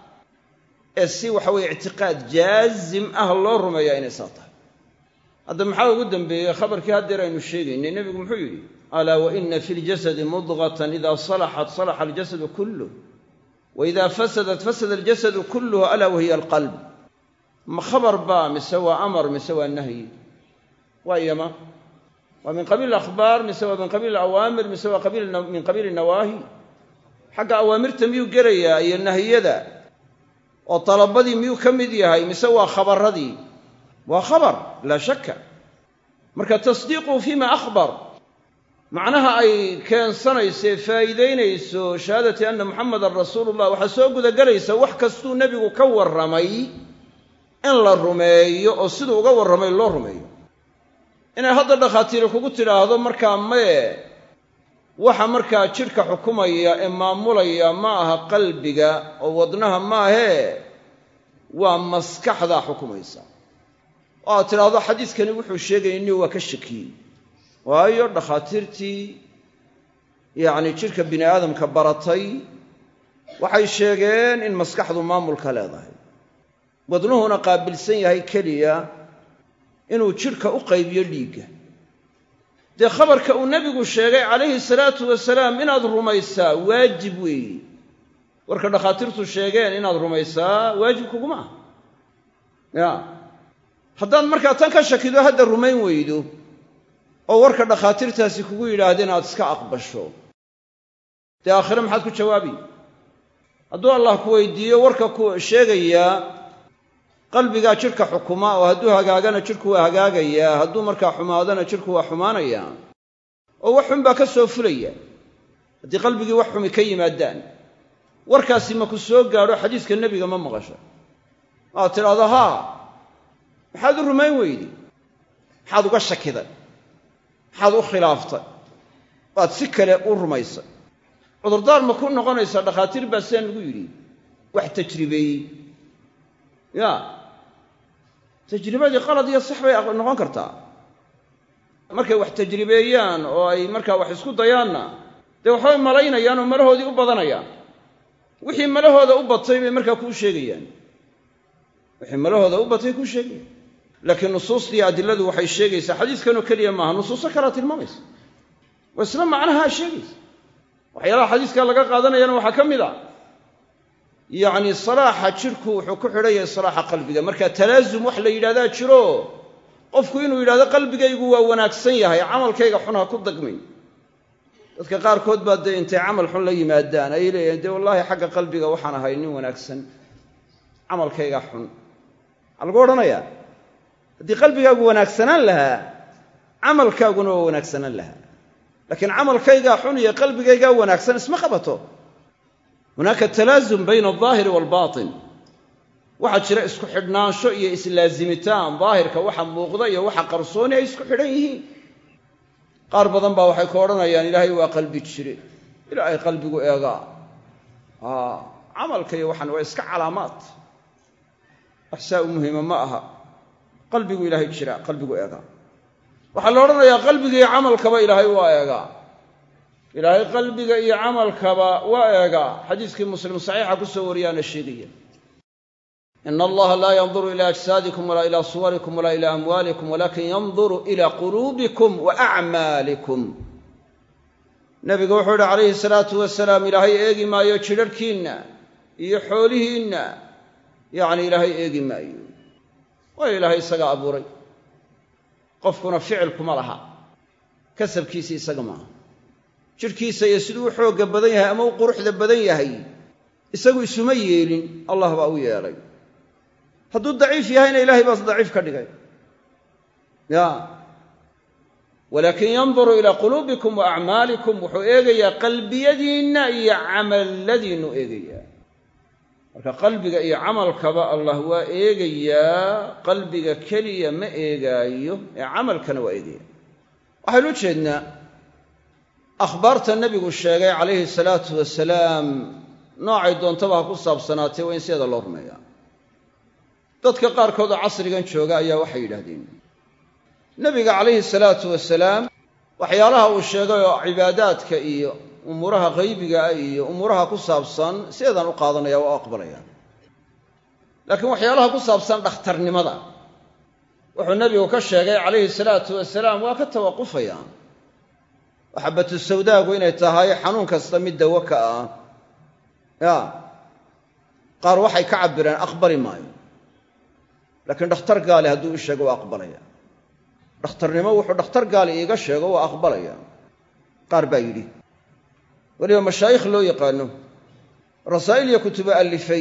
ee si waxa weye ictiqaad jaazim ah loo rumeeyaa inay saa tahay hadda maxaa ugu dambeeyey khabarkii haddeer aynu sheegaynay nebigu muxuu yidhi alaa wa ina fi ljasadi mudqatan ida salaxat salaxa aljasadu kulluh wa ida fasadat fasada aljasadu kulluhu alaa wahiya alqalb ma khabar baa mise waa amar mise waa nahyi waa iyama waa min qabiil akhbaar mise waa min qabiil awaamir mise waa min qabiili nawaahi xagga awaamirta miyuu gelayaa iyo nahiyada oo dalabadii miyuu ka mid yahay mise waa khabaradii waa khabar laa shakka marka tasdiiquhu fima akhbar macnaha ay keensanayso faa'iidaynayso shahaadati anna muxamadan rasuulullah waxaa soo gudagelaysa wax kastuu nebigu ka warramay in la rumeeyo oo siduu uga warramay loo rumeeyo inay hadda dhakhaatiiri kugu tidhaahdo markaa maye waxa markaa jidhka xukumaya ee maamulaya ma aha qalbiga oo wadnaha maahee waa maskaxdaa xukumaysa oo aad tidhaahdo xadiiskani wuxuu sheegaya ni waa ka shakiyey waayo dhakhaatiirtii yacni jidhka bini aadamka baratay waxay sheegeen in maskaxdu maamulka leedahay wadnuhuna qaabilsan yahay keliya inuu jidhka u qaybiyo dhiigga dee khabarka uu nebigu sheegay calayhi salaatu wasalaam inaad rumaysaa waajib weeye warka dhakhaatiirtu sheegeen inaad rumaysaa waajib kuguma ah ya haddaad markaa tan ka shakido hadda rumayn weydo oo warka dhakhaatiirtaasi kugu yidhaahdeen aad iska aqbasho dee aakhire maxaad ku jawaabi hadduu allah ku weydiiyo warka ku sheegayaa qalbigaa jidhka xukuma oo hadduu hagaagana jidhku waa hagaagayaa hadduu markaa xumaadana jidhku waa xumaanayaa oo wax xun baa ka soo fulaya haddii qalbigii wax xumi ka yimaadaan warkaasi ma ku soo gaadho xadiiska nebiga ma maqasha waad tidhahdo haa maxaad u rumayn weyday maxaad uga shakiday maxaad u khilaaftay waad si kale u rumaysay cudurdaar ma ku noqonaysaa dhakhaatiir baa sidaan lagu yidhi wax tajribeeyey ya tajribadii qalad iyo sax bay noqon kartaa markay wax tajribeeyaan oo ay markaa wax isku dayaanna dee waxbay malaynayaan oo malahoodii u badanayaan wixii malahooda u batay bay markaa kuu sheegayaan wixii malahooda u batay kuu sheegayaan laakiin nusuustii adiladu waxay sheegaysaa xadiiskanoo keliya maaha nusuuso kalea tilmaamaysa waa isla macnahaa sheegaysa waxyaalaha xadiiska laga qaadanayana waxaa ka mid a yacni salaaxa jidhku wuxuu ku xidhan yahay salaaxa qalbiga marka talaasum wax la yidhahdaa jiro qofku inuu yidhahdo qalbigaygu waa wanaagsan yahay camalkayga xun ha ku dagmin dadka qaarkood baa dee intay camal xun la yimaadaan ay leeyihin dee wallaahi xagga qalbiga waxaan ahay nin wanaagsan camalkayga xun maxaa lagu odhanayaa haddii qalbigaagu wanaagsanaan lahaa camalkaaguna waa wanaagsanaan lahaa laakiin camalkaygaa xun iyo qalbigaygaa wanaagsan isma qabato hunaaka talaasum bayna aldaahiri waalbaatin waxaa jira isku xidhnaansho iyo islaazimitaan daahirka waxa muuqda iyo waxa qarsooni ay isku xidhan yihiin qaar badan baa waxay ka odhanayaan ilaahay waa qalbi jire ilaahay qalbigu eegaa camalka iyo waxaan waa iska calaamaad wax saa u muhiima ma aha qalbigu ilaahay jira qalbigu eegaa waxaa la odhanayaa qalbiga iyo camalkaba ilaahay waa eegaa ilaahay qalbiga iyo camalkaba waa eegaa xadiiskii muslim saxiixa ku soo wariyaana sheegaya ina allaha laa yanduru ila ajsaadikum walaa ila suwarikum walaa ila amwaalikum walakin yanduru ila quluubikum wa acmaalikum nebigu wuxuu yihi calayhi salaatu wasalaam ilaahay eegi maayo jidharhkiinna iyo xoolihiinna yacni ilaahay eegi maayo waayo ilaahay isagaa abuuray qofkuna ficil kuma laha kasabkiisi isaga maaha jidhkiisa iyo siduu u xoogga badan yahay ama u quruxda badan yahay isagu isuma yeelin allah baa u yeelay hadduu daciif yahayna ilaahay baas daciif ka dhigay ya walaakin yanduru ilaa quluubikum wa acmaalikum wuxuu eegayaa qalbiyadiinna iyo camalladiinnu eegayaa marka qalbiga iyo camalkaba allah waa eegayaa qalbiga keliya ma eegaayo ee camalkana waa eegaya waxaynu u jeednaa akhbaarta nebigu sheegay calayhi salaatu wasalaam noocay doontaba ha ku saabsanaatee waa in sideeda loo rumeeyaa dadka qaarkood oo casrigan jooga ayaa waxay yidhaahdeen nebiga calayhi salaatu wasalaam waxyaalaha uu sheegay oo cibaadaadka iyo umuuraha qaybigaa iyo umuuraha ku saabsan sideedaan u qaadanaya waa u aqbalaya laakiin waxyaalaha ku saabsan dhakhtarnimada wuxuu nebigu ka sheegay calayhi salaatu wasalaam waa ka tawaqufaya waxabatu sawdaagu inay tahay xanuun kasta mid dawo ka ah ya qaar waxay ka cabbireen aqbali maayo laakiin dhakhtar gaali hadduu i sheego waa aqbalaya dhakhtarnimo wuxuu dhakhtar gaali iiga sheego waa aqbalaya qaar baa yidhi weliba mashaayikh loo yaqaano rasaa'il iyo kutubo allifay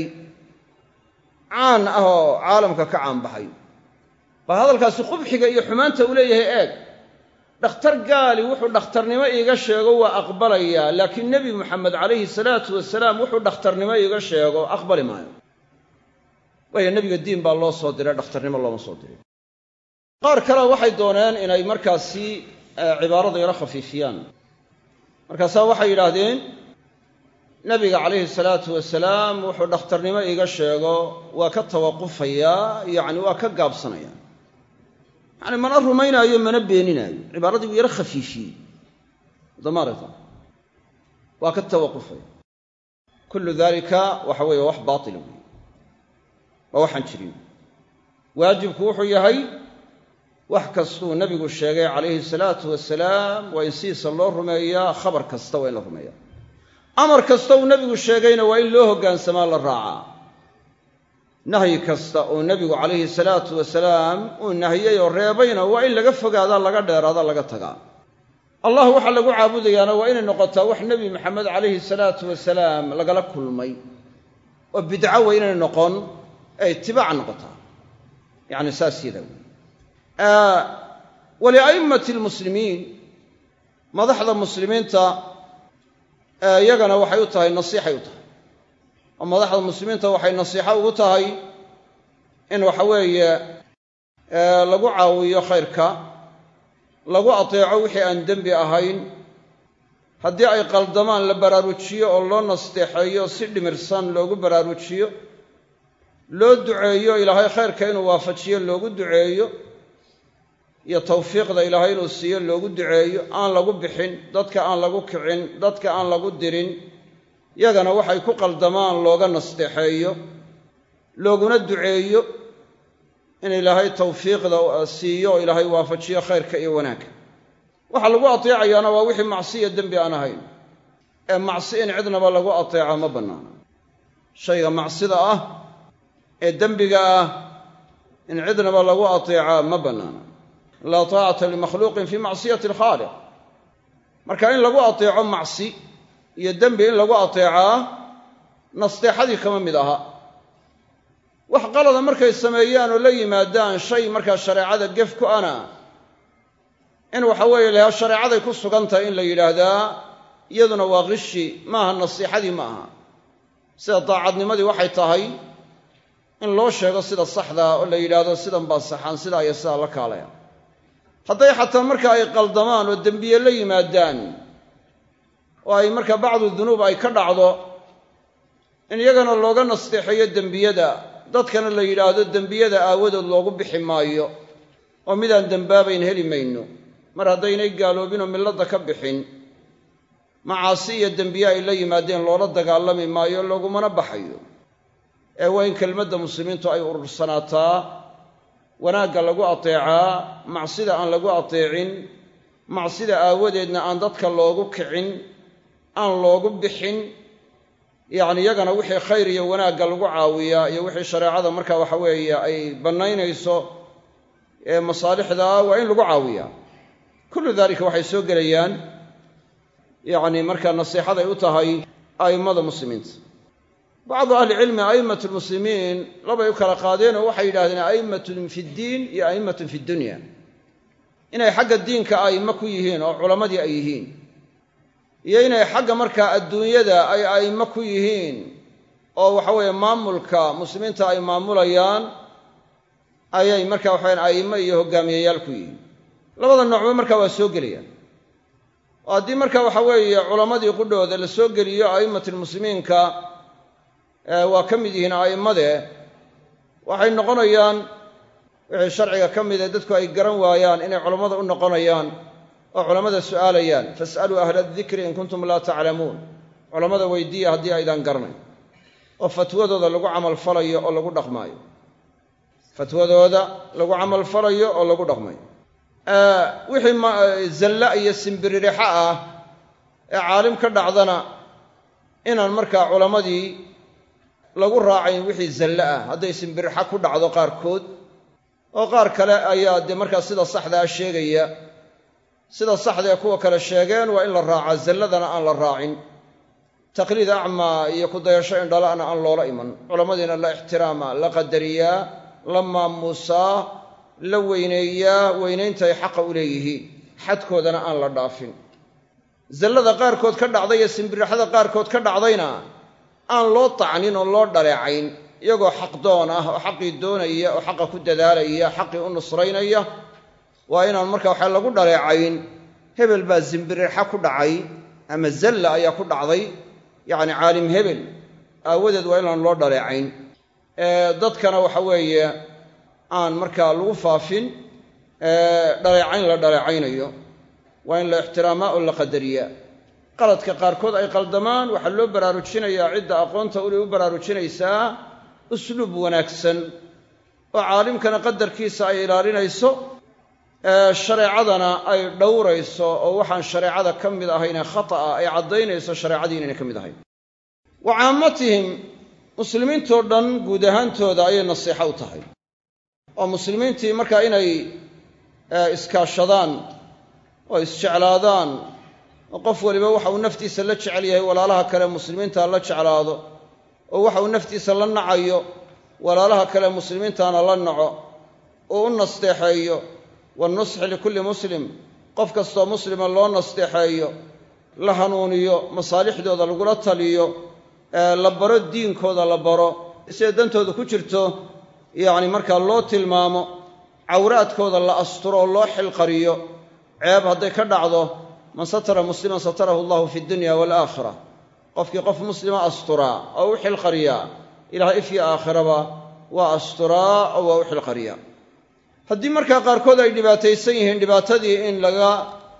caan ah oo caalamka ka caanbaxay baa hadalkaasi qubxiga iyo xumaanta uu leeyahay eeg dhakhtar gaali wuxuu dhakhtarnimo iiga sheego waa aqbalayaa laakiin nebi moxamed calayhi salaatu wasalaam wuxuu dhakhtarnimo iiga sheego aqbali maayo waayo nebiga diin baa loo soo diray dhakhtarnimo looma soo diray qaar kale waxay dooneen inay markaasi cibaarada yaro khafiifiyaan markaasaa waxay yidhaahdeen nebiga calayhi salaatu wasalaam wuxuu dhakhtarnimo iiga sheego waa ka tawaqufayaa yacni waa ka gaabsanaya yacni mana rumaynaayo mana beeninaayo cibaaradii buu yaro khafiifiyey damaarata waa ka tawaqufaya kullu dalika waxa weeye wax baatila weeye waa waxaan jirin waajibku wuxuu yahay wax kastuu nebigu sheegay calayhi salaatu wasalaam waa in sidiisa loo rumeeyaa khabar kasta waa in la rumeeyaa amar kasta uu nebigu sheegayna waa in loo hoggaansamaa la raacaa nahyi kasta oo nebigu calayhi salaatu wasalaam uu nahiyey oo reebayna waa in laga fogaadaa laga dheeraada laga tagaa allah waxaa lagu caabudayaana waa inay noqotaa wax nebi maxamed calayhi salaatu wasalaam lagala kulmay oo bidco waa inay noqon ee itibaac noqotaa yacni saas yada wey walia'immati almuslimiin madaxda muslimiinta iyagana waxay u tahay nasiixay u tahay oo madaxda muslimiinta waxay nasiixo ugu tahay in waxa weeye lagu caawiyo khayrka lagu ateeco wixii aan dembi ahayn haddii ay qaldamaan la baraarujiyo oo loo nasteexeeyo si dhimirsan loogu baraarujiyo loo duceeyo ilaahay khayrka inuu waafajiyo loogu duceeyo iyo tawfiiqda ilaahay inuu siiyo loogu duceeyo aan lagu bixin dadka aan lagu kicin dadka aan lagu dirin yagana waxay ku qaldamaan looga nasteexeeyo looguna duceeyo in ilaahay tawfiiqda siiyo oo ilaahay waafajiyo khayrka iyo wanaagga waxaa lagu ateecayaana waa wixii macsiya dembi aan ahayn ee macsi in cidnaba lagu ateeca ma bannaana shayga macsida ah ee dembiga ah in cidnaba lagu ateecaa ma bannaana laa taacata limakhluuqin fii macsiyati alkhaaliq marka in lagu ateeco macsi iyo dembi in lagu ateecaa nasteexadii kama mid aha wax qalada markay sameeyaan oo la yimaadaan shay markaa shareecada gef ku ana in waxa weeye lahaa shareecaday ku sugan tahay in la yidhaahdaa iyaduna waa qishi maaha nasiixadii ma aha sida daacadnimadii waxay tahay in loo sheego sida saxdaa oo la yidhaahdo sidan baa saxaan sidaa iyo sidaa la kaalaya hadday xataa marka ay qaldamaan oo dembiye la yimaadaan oo ay markaa bacdu dunuub ay ka dhacdo in iyagana looga nasteexeeyo dembiyada dadkana la yidhaahdo dembiyada aawadood loogu bixi maayo oo midaan dembaabayn heli mayno mar haddaynay gaaloobin oo milladda ka bixin macaasi iyo dembiye ay la yimaadeen loola dagaalami maayo loogumana baxayo ee waa in kelmadda muslimiintu ay urursanaataa wanaagga lagu ateecaa macsida aan lagu ateecin macsida aawadeedna aan dadka loogu kicin aan loogu bixin yacni iyagana wixii khayr iyo wanaagga lagu caawiyaa iyo wixii shareecada marka waxa weeye ay bannaynayso ee masaalixdaa waa in lagu caawiyaa kullu daalika waxay soo gelayaan yacni markaa nasiixaday u tahay a'immada muslimiinta bacdu ahlicilmi a'immat lmuslimiin labay u kala qaadeenoo waxay yidhahdeen a'immatun fi ddiin iyo a'immatun fi dunya inay xagga diinka a'immo ku yihiin oo culammadii ay yihiin iyo inay xagga markaa adduunyada ay a'immo ku yihiin oo waxa weeye maamulka muslimiinta ay maamulayaan ayay marka waxaweyan a'immo iyo hogaamiyayaal ku yihiin labada noocba markaa waa soo gelayaan oo haddii marka waxa weeye culammadii qudhooda la soo geliyo a'immatilmuslimiinka waa ka mid yihiin a'immade waxay noqonayaan wixii sharciga ka mid ee dadku ay garan waayaan inay culammada u noqonayaan oo culammada su'aalayaan fas'aluu ahla adikri in kuntum laa taclamuun culammada weydiiya haddii aydaan garanayn oo fatwadooda lagu camalfalayo oo lagu dhaqmaayo fatwadooda lagu camalfalayo oo lagu dhaqmayo wixii zalla iyo simbiririxo ah ee caalim ka dhacdana inaan markaa culammadii lagu raacayn wixii zalle ah hadday simbirixo ku dhacdo qaarkood oo qaar kale ayaa dee markaa sida saxdaa sheegaya sida saxda ee kuwa kale sheegeen waa in la raacaa zalladana aan la raacin taqliid acmaa iyo kudayasho indhala'na aan loola iman culammadiina la ixtiraama la qadariyaa la maamuusaa la weyneeyaa weynayntaay xaqa u leeyihiin xadkoodana aan la dhaafin zallada qaarkood ka dhacday iyo simbirixada qaarkood ka dhacdayna aan loo tacnin oo loo dhaleecayn iyagoo xaqdoon ah oo xaqii doonaya oo xaqa ku dadaalaya xaqii u nusraynaya waa inaan marka waxa lagu dhaleecayn hebel baa simbirixa ku dhacay ama zalla ayaa ku dhacday yacni caalim hebel aawadeed waa inaan loo dhaleecayn dadkana waxa weeye aan markaa lagu faafin dhaleecayn la dhaleecaynayo waa in la ixtiraamaa oo la qadariyaa qaladka qaarkood ay qaldamaan waxaa loo baraarujinayaa cidda aqoonta ulay u baraarujinaysaa usluub wanaagsan oo caalimkana qadarkiisa ay ilaalinayso shareecadana ay dhowrayso oo waxaan shareecada ka mid ahaynee khata'a ay caddaynayso shareecadii inayna ka mid ahayn wa caammatihim muslimiintoo dhan guud ahaantooda ayay nasiixo u tahay oo muslimiintii markaa inay iskaashadaan oo isjeclaadaan oo qof waliba waxa uu naftiisa la jecel yahay walaalaha kale muslimiinta la jeclaado oo waxa uu naftiisa la nacayo walaalaha kale muslimiintaana la naco oo u nasteexeeyo wanusxi likulli muslim qof kastoo muslima loo nasteexeeyo la hanuuniyo masaalixdooda lagula taliyo la baro diinkooda la baro siday dantooda ku jirto yacni markaa loo tilmaamo cawraadkooda la asturo oo loo xilqariyo ceeb hadday ka dhacdo man satara musliman satarahu allahu fi dunya waalaakhira qofkii qof muslima asturaa oo u xilqariyaa ilaah ifyo aakhiraba waa asturaa oo waa u xilqariyaa haddii markaa qaarkood ay dhibaataysan yihiin dhibaatadii in laga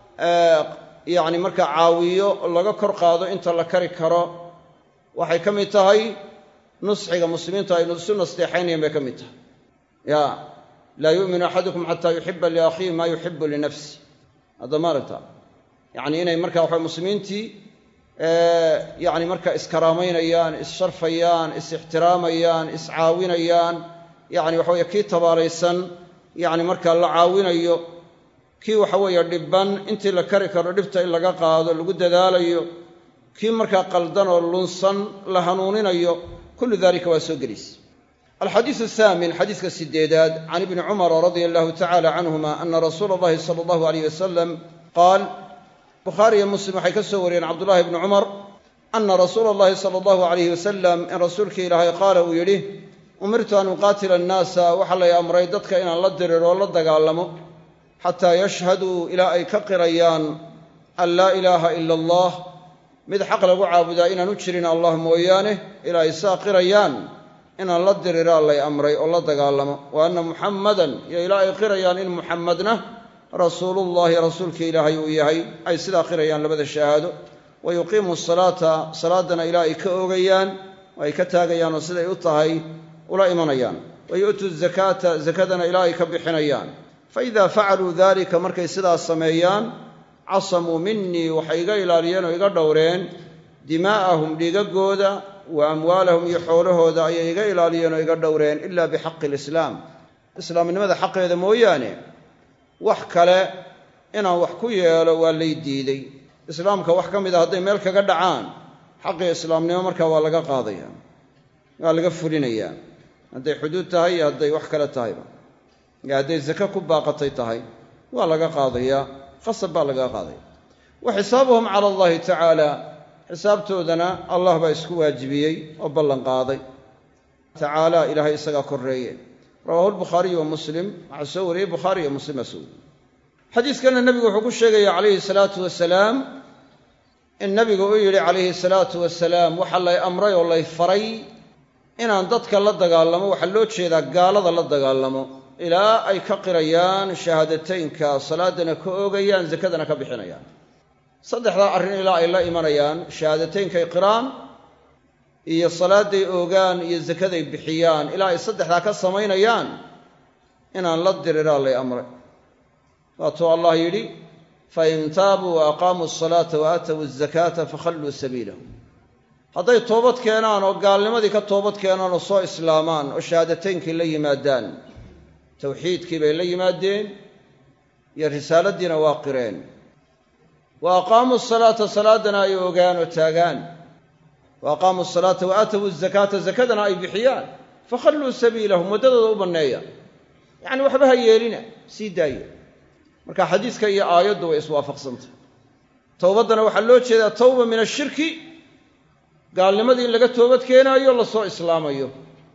yacni markaa caawiyo oo laga kor qaado inta la kari karo waxay ka mid tahay nusxiga muslimiintu aynu isu nasteexaynayan bay ka mid tahay ya laa yu'minu axadukum xataa yuxiba liakhiihi maa yuxibu linafsi hadda maaragta yacni inay markaa waxa muslimiintii yacni markaa iskaraamaynayaan issharfayaan is-ixtiraamayaan iscaawinayaan yacni waxa weye kii tabaalaysan yacni markaa la caawinayo kii waxa weeye dhibban intii la kari karo dhibta in laga qaado lagu dadaalayo kii markaa qaldan oo lunsan la hanuuninayo kullu dalika waa soo gelaysa alxadiisu athaamin xadiiska sideedaad can ibni cumara radia allahu tacala canhuma ana rasuula allahi sala allahu aleyh wasalam qaal bukhaari iyo muslim waxay ka soo wariyeen cabdullahi bni cumar ana rasuula allahi sala allahu alayh wasalam in rasuulkii ilaahay qaala uu yidhi umirtu an uqaatila annaasa waxaa lay amray dadka inaan la diriro oo la dagaalamo xataa yashhaduu ilaa ay ka qirayaan an laa ilaaha ila allah mid xaq lagu caabudaa inaanu jirin allah mooyaane ilaa ay saa qirayaan inaan la diriraa lay amray oo la dagaalamo wa anna muxammadan iyo ilaa ay qirayaan in muxammadna rasuulullahi rasuulka ilaahay uu yahay ay sidaa qirayaan labada shahaado wa yuqiimu salaata salaadana ilaa ay ka oogayaan oo ay ka taagayaan oo siday u tahay ula imanayaan wa yu'tuu zakaata zakadana ilaa ay ka bixinayaan fa idaa facaluu dalika markay sidaas sameeyaan casamuu minii waxay iga ilaaliyeen oo iga dhowreen dimaa'ahum dhiigagooda wa amwaalahum iyo xoolahooda ayay iga ilaaliyeen oo iga dhowreen ila bixaqi alislaam islaamnimada xaqeeda mooyaane wax kale inaan wax ku yeelo waa lay diiday islaamka wax ka mid a hadday meel kaga dhacaan xaqii islaamnimo markaa waa laga qaadaya waa laga fulinayaa hadday xuduud tahay iyo hadday wax kale tahayba iyo hadday zake ku baaqatay tahay waa laga qaadayaa qasab baa laga qaadaya wa xisaabuhum cala allahi tacaala xisaabtoodana allah baa isku waajibiyey oo ballan qaaday tacaala ilaahay isagaa korreeye rawaahu lbukhaariyu wa muslim waxaa soo wariyey bukhaari iyo muslim baa soo wariyey xadiiskana nebigu wuxuu ku sheegaya calayhi salaatu wasalaam in nabigu u yidhi calayhi salaatu wasalaam waxaa lay amray oo lay faray inaan dadka la dagaalamo waxaa loo jeedaa gaalada la dagaalamo ilaa ay ka qirayaan shahaadateynka salaadana ka oogayaan zakadana ka bixinayaan saddexdaa arrin ilaa ay la imanayaan shahaadateynkaay qiraan iyo salaadday oogaan iyo zakaday bixiyaan ilaa ay saddexdaa ka samaynayaan inaan la diriraa lay amray waatuu allah yidhi fain taabuu wa aqaamuu asalaata wa aatow azakaata fakhalluu sabiilahum hadday toobad keenaan oo gaalnimadii ka toobad keenaan oo soo islaamaan oo shahaadateynkii la yimaadaan tawxiidkii bay la yimaadeen iyo risaaladiina waa qireen wa aqaamuu salaata salaadana ay ogaan oo taagaan wa aqaamuu salaata wa aatowu zakaata zakadana ay bixiyaan fakhalluu sabiilahum waddadooda u banneeya yacni waxba ha yeelina sii daaya marka xadiiska iyo aayaddu way iswaafaqsantah towbaddana waxaa loo jeedaa tawba min ashirki gaalnimadii in laga toobad keenaayo lasoo islaamayo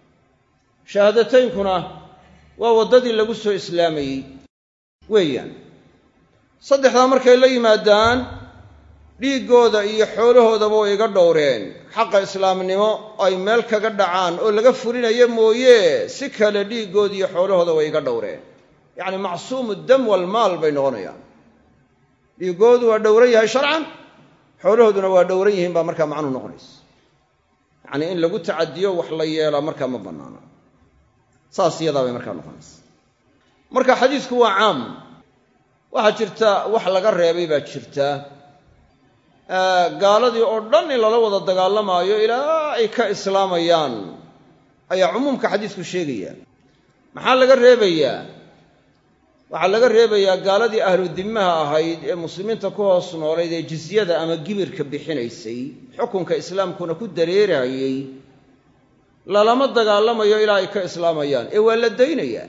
shahaadataynkuna waa waddadii lagu soo islaamayey weeyaan saddexdaa markay la yimaadaan dhiiggooda iyo xoolahoodaba way iga dhowreen xaqa islaamnimo ay meel kaga dhacaan oo laga fulinayo mooye si kale dhiiggooda iyo xoolahooda way iga dhowreen yacni macsuumu dam walmaal bay noqonayaan dhiiggoodu waa dhowran yahay sharcan xoolahooduna waa dhowran yihiin baa markaa macnuhu noqonaysa yacnii in lagu tacadiyo wax la yeelaa markaa ma bannaana saas iyadaa bay markaa noqonaysa marka xadiisku waa caam waxaa jirta wax laga reebay baa jirta gaaladii oo dhan in lala wada dagaalamaayo ilaa ay ka islaamayaan ayaa cumuumka xadiisku sheegaya maxaa laga reebayaa waxaa laga reebayaa gaaladii ahlu dimmaha ahayd ee muslimiinta ku hoos noolayd ee jizyada ama gibirka bixinaysay xukunka islaamkuna ku dareerayey lalama dagaalamayo ilaa ay ka islaamayaan ee waa la daynayaa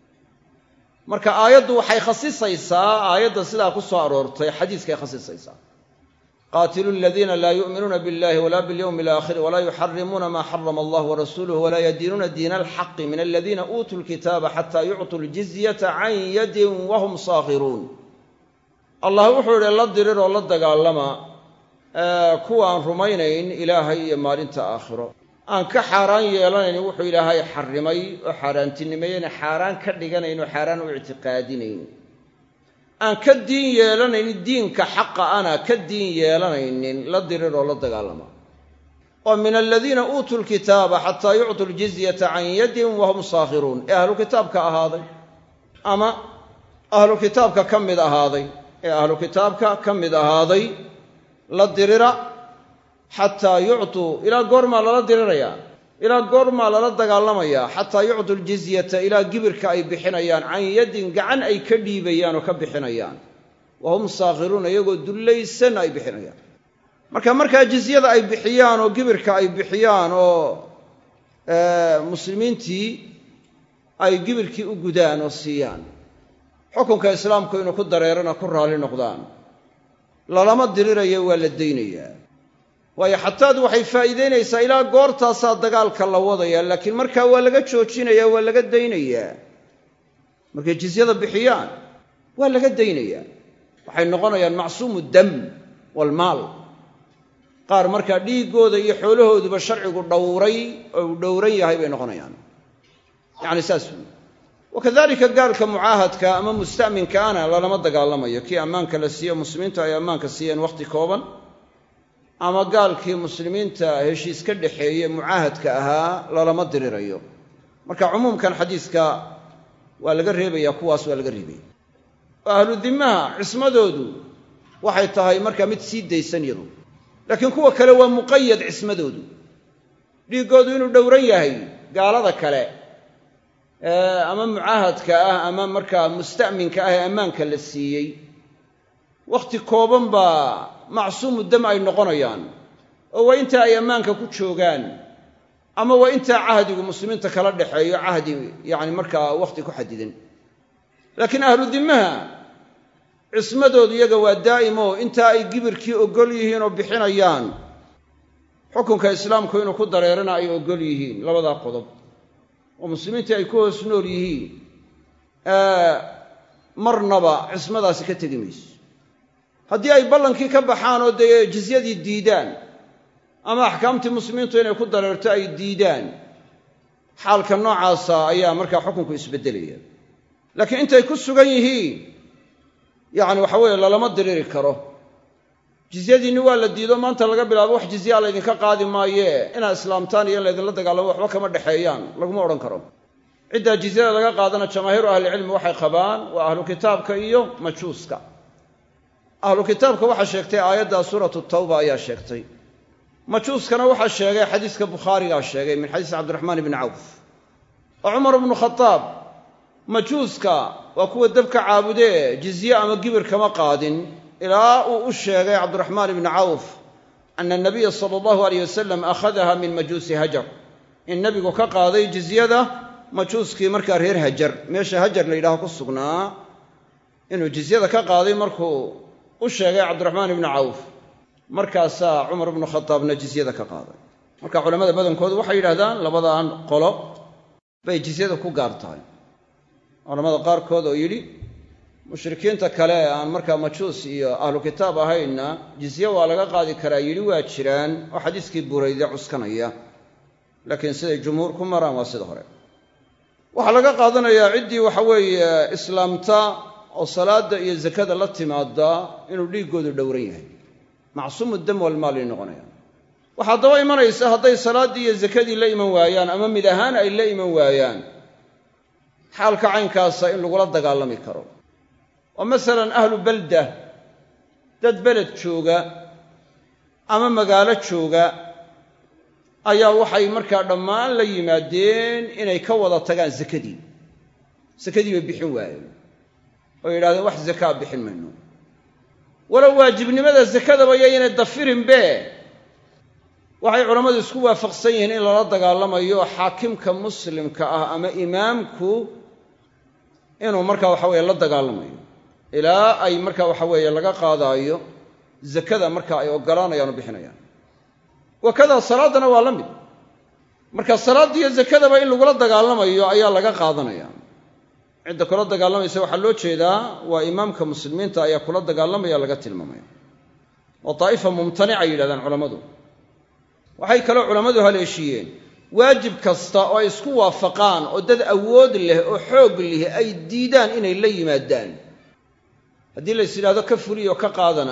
marka aayaddu waxay khasisaysaa aayadda sidaa ku soo aroortay xadiiskay khasisaysaa qaatilu aladiina laa yu'minuuna biاllahi wala biاlyowmi alaakhir walaa yuxarimuuna maa xarama allah warasuluh walaa yadiinuuna diina alxaqi min aladiina uutuu lkitaaba xataa yuctuu ljizyata can yadin wahum saakhiruun allah wuxuu idhi la dirir oo la dagaalama kuwaan rumaynayn ilaahay iyo maalinta aakhiro aan ka xaaraan yeelanayn wuxuu ilaahay xarimay oo xaaraantinimeeyena xaaraan ka dhiganayn oo xaaraan u ictiqaadinayn aan ka diin yeelanaynin diinka xaqa ana ka diin yeelanaynin la dirir oo la dagaalama oo min aladiina uutuu lkitaaba xataa yuctuu ljizyata can yadin wahum saakhiruun ee ahlu kitaabka ahaaday ama ahlu kitaabka ka mid ahaaday ee ahlu kitaabka ka mid ahaaday la dirira xataa yuctuu ilaa goormaa lala dirirayaa ilaa goormaa lala dagaalamayaa xataa yuctuu ljizyata ilaa gibirka ay bixinayaan can yadin gacan ay ka dhiibayaan oo ka bixinayaan wa hum saakhiruuna iyagoo dullaysan ay bixinayaan marka markaa jizyada ay bixiyaan oo gibirka ay bixiyaan oo muslimiintii ay gibirkii u gudaan oo siiyaan xukunka islaamku inuu ku dareerana ku raalli noqdaan lalama dirirayo waa la daynayaa waayo xataadu waxay faa'iidaynaysaa ilaa goortaasaa dagaalka la wadaya laakiin markaa waa laga joojinayaa waa laga daynayaa markay jizyada bixiyaan waa laga daynayaa waxay noqonayaan macsuumu dam waalmaal qaar markaa dhiiggooda iyo xoolahooduba sharcigu dhowray oo uu dhowran yahay bay noqonayaan yacni saas wey wakadalika gaalka mucaahadka ama musta'minkaana lalama dagaalamayo kii ammaanka la siiyo muslimiintu ay ammaanka siiyeen wakhti kooban ama gaalkii muslimiinta heshiis ka dhexeeye mucaahadka ahaa lalama dirirayo marka cumuumkan xadiiska waa laga reebaya kuwaas waa laga reebaya oo ahlu dimmaha cismadoodu waxay tahay markaa mid sii daysan yadu laakiin kuwa kale waa muqayad cismadoodu dhiiggoodu inuu dhowran yahay gaalada kale ama mucaahadka ah ama markaa musta'minka ah ee ammaanka la siiyey wakhti kooban baa macsuumu dam ay noqonayaan oo waa inta ay ammaanka ku joogaan ama waa intaa cahdigu muslimiinta kala dhexeeyo cahdi yacni markaa wakhti ku xadidan laakiin ahlu dimmaha cismadoodu iyaga waa daa'imo intaa ay gibirkii oggol yihiin oo bixinayaan xukunka islaamku inuu ku dareerana ay oggol yihiin labadaa qodob oo muslimiintii ay ku hoos nool yihiin marnaba cismadaasi ka tegi mayso haddii ay ballankii ka baxaan oo dee jizyadii diidaan ama axkaamtii muslimiintu inay ku dareerto ay diidaan xaalka noocaasa ayaa markaa xukunku isbeddelaya laakiin intay ku sugan yihiin yacni waxa weeye lalama diriri karo jizyadiinni waa la diido maanta laga bilaabo wax jizyaa laydinka qaadi maayee inaad islaamtaan iyo in laydinla dagaalamo waxba kama dhexeeyaan laguma odhan karo ciddaa jizyada laga qaadana jamaahiiru ahlicilmi waxay qabaan waa ahlu kitaabka iyo majuuska ahlu kitaabka waxaa sheegtay aayadda suuratu tawba ayaa sheegtay majuuskana waxaa sheegay xadiiska bukhaarigaa sheegay min xadiis cabdiraxmaan ibni cawf oo cumar ibnu khadaab majuuska waa kuwa dabka caabudee jizye ama gibir kama qaadin ilaa uu u sheegay cabdiraxmaan ibni cawf ana anabiya sala allahu aleyh wasalam akhadaha min majuusi hajar in nebigu ka qaaday jizyada majuuskii markaa reer hajar meesha hajar la yidhaaho ku sugnaa inuu jizyada ka qaaday markuu u sheegay cabdiraxmaan ibni cawf markaasaa cumar ibnu khadaabna jizyada ka qaaday marka culamada badankoodu waxay yidhahdaan labadan qolo bay jizyada ku gaar tahay culamada qaarkood oo yidhi mushrikiinta kale ee aan markaa majuus iyo ahlu kitaab ahaynna jizye waa laga qaadi karaa yidhi waa jiraan oo xadiiskii burayde cuskanaya laakiin siday jumhuur ku maraan waa sida hore waxaa laga qaadanayaa ciddii waxa weeye islaamta oo salaadda iyo zakada la timaada inuu dhiiggoodu dhowran yahay macsuumu dam walmaalay noqonayaan waxaa daba imanaysa hadday salaaddii iyo zakadii la iman waayaan ama mid ahaan ay la iman waayaan xaalka caynkaasa in lagula dagaalami karo oo masalan ahlu balda dad beled jooga ama magaalo jooga ayaa waxay markaa dhammaan la yimaadeen inay ka wada tagaan sakadii sakadii bay bixin waayeen oo yidhahdeen wax zakaa bixin mayno walow waajibnimada sakadaba yaynay dafirinbe waxay culammadu isku waafaqsan yihiin in lala dagaalamayo xaakimka muslimka ah ama imaamku inuu markaa waxa weye la dagaalamayo ilaa ay marka waxa weeye laga qaadaayo zakada marka ay ogolaanayaan oo bixinayaan wakadaa salaaddana waa la mid marka salaaddiiyo zakadaba in lagula dagaalamayo ayaa laga qaadanaya cidda kula dagaalamaysa waxaa loo jeedaa waa imaamka muslimiinta ayaa kula dagaalamaya laga tilmaamaya oo daa'ifa mumtanica ay yidhahdaan culammadu waxay kaloo culammadu haleeshiiyeen waajib kasta oo ay isku waafaqaan oo dad awood leh oo xoog leh ay diidaan inay la yimaadaan haddii lays yidhahdo ka fuliyo ka qaadana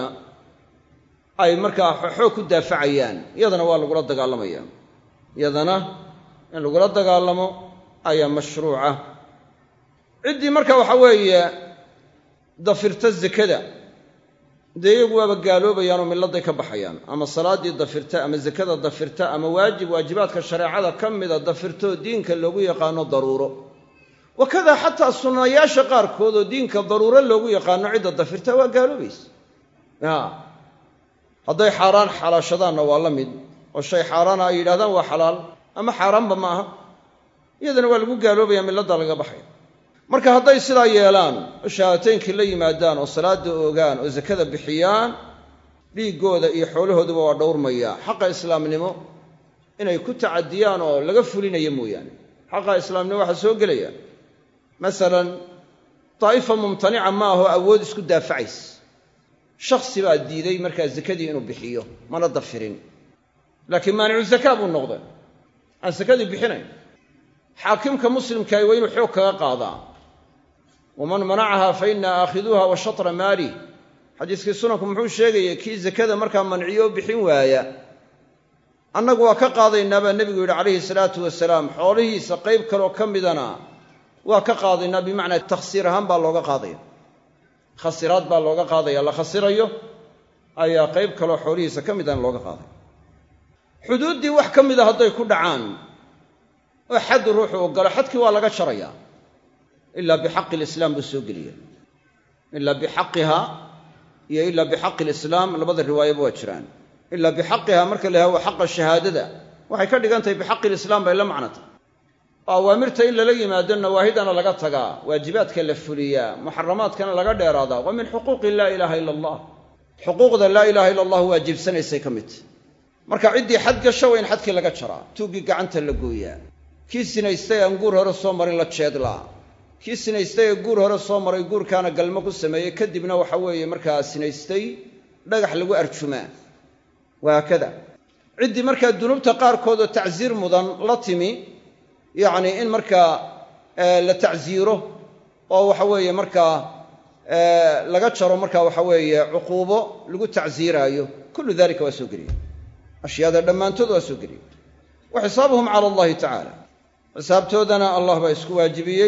ay markaa xoog ku daafacayaan iyadana waa lagula dagaalamaya iyadana in lagula dagaalamo ayaa mashruuca ciddii marka waxa weeye dafirta zakada dee iyagu waaba gaaloobayaan oo milladay ka baxayaan ama salaaddii dafirta ama zakada dafirta ama waajib waajibaadka shareecada ka mida dafirtaoo diinka loogu yaqaano daruuro wakadaa xataa sunnayaasha qaarkood oo diinka daruuro loogu yaqaano cidda dafirta waa gaaloobaysa ya hadday xaaraan xalaashadaanna waa la mid oo shay xaaraana ay yidhahdaan waa xalaal ama xaaraanba ma aha iyadana waa lagu gaaloobaya milladda laga baxaya marka hadday sidaa yeelaan oo shahaadateynkii la yimaadaan oo salaada ogaan oo zakada bixiyaan dhiiggooda iyo xoolahooduba waa dhowrmaya xaqa islaamnimo inay ku tacadiyaan oo laga fulinayo mooyaane xaqa islaamnimo waxaa soo gelaya masalan daa'ifa mumtanica ma aho awood isku daafacays shaksi baa diiday markaa zakadii inuu bixiyo mana dafirin laakiin maanicu zakaa buu noqday aan sakadii bixinayn xaakimka muslimkahi waa inuu xoog kaga qaadaa waman manacaha fa ina aakhiduuha wa shatra maalih xadiiskii sunanku muxuu sheegayay kii zakada markaa manciyo bixin waaya annagu waa ka qaadaynaa baa nebigu yidhi calayhi salaatu wasalaam xoolihiisa qayb kaloo ka midana waa ka qaadaynaa bimacnaa takhsiir ahaan baa looga qaadaya khasiraad baa looga qaadaya la khasirayo ayaa qayb kaloo xoolihiisa ka midana looga qaadaya xuduuddii wax ka mida hadday ku dhacaan oo xaddu ruuxu ogolo xadkii waa laga jarayaa ilaa bixaqi lislaam buu soo geliya ilaa bixaqiha iyo ilaa bixaqi lislaam labada riwaayaba waa jiraan ilaa bixaqiha marka la yaha waa xaqa shahaadada waxay ka dhigan tahay bixaqi lislaam bay la macno tahay oo awaamirta in lala yimaado nawaahidana laga tagaa waajibaadka la fuliyaa muxaramaadkana laga dheeraadaa waa min xuquuqi laa ilaaha ila allah xuquuqda laa ilaha illa allah waajibsanaysay ka mid marka ciddii xad gasho waa in xadkii laga jaraa tuuggii gacanta la gooyaa kii sinaystay aan guur hore soo marin la jeedlaa kii sinaystay ee guur hore soo maray guurkaana galmo ku sameeyey kadibna waxa weeye markaa sinaystay dhagax lagu arjumaa wahaakada ciddii markaa dunuubta qaarkood oo tacsiir mudan la timi yacni in markaa la tacsiiro oo waxa weeye markaa laga jaro markaa waxa weeye cuquubo lagu tacsiiraayo kullu dalika waa soo geliya ashyaada dhammaantood waa soo geliya wa xisaabuhum cala allahi tacaala xisaabtoodana allah baa isku waajibiyey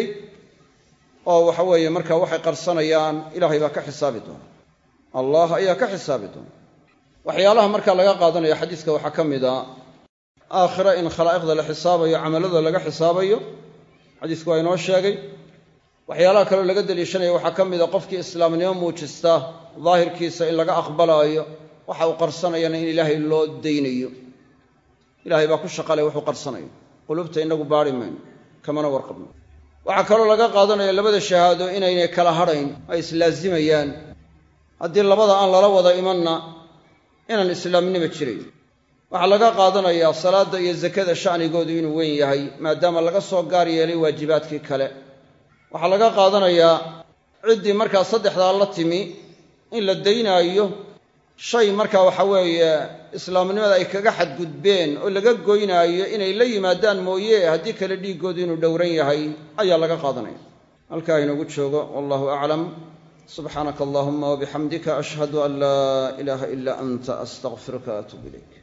oo waxa weeye marka waxay qarsanayaan ilaahay baa ka xisaabi doona allah ayaa ka xisaabi doona waxyaalaha marka laga qaadanaya xadiiska waxaa ka mid a aakhira in khalaa'iqda la xisaabayo camalada laga xisaabayo xadiisku waa inoo sheegay waxyaalaha kaleo laga daliishanaya waxaa ka mid a qofkii islaamnimo muujista daahirkiisa in laga aqbalaayo waxa uu qarsanayana in ilaahay loo daynayo ilaahay baa ku shaqalay wuxuu qarsanayo qulubta inagu baari mayno kamana warqabno waxaa kaloo laga qaadanaya labada shahaado inaynay kala hadhayn ay islaazimayaan haddii labada aan lala wada imanna inaan islaamnima jirayn waxaa laga qaadanayaa salaadda iyo zakada sha'nigoodu inuu weyn yahay maadaama laga soo gaar yeelay waajibaadkii kale waxaa laga qaadanayaa ciddii markaa saddexdaa la timi in la daynaayo shay markaa waxa weeye islaamnimada ay kaga xadgudbeen oo laga goynaayo inay la yimaadaan mooye haddii kale dhiiggoodu inuu dhowran yahay ayaa laga qaadanaya halkaa inoogu joogo wallahu aclam subxaanaka allahuma wabixamdika ashhadu an laa ilaaha ilaa anta astaqfiruka atuub ilayk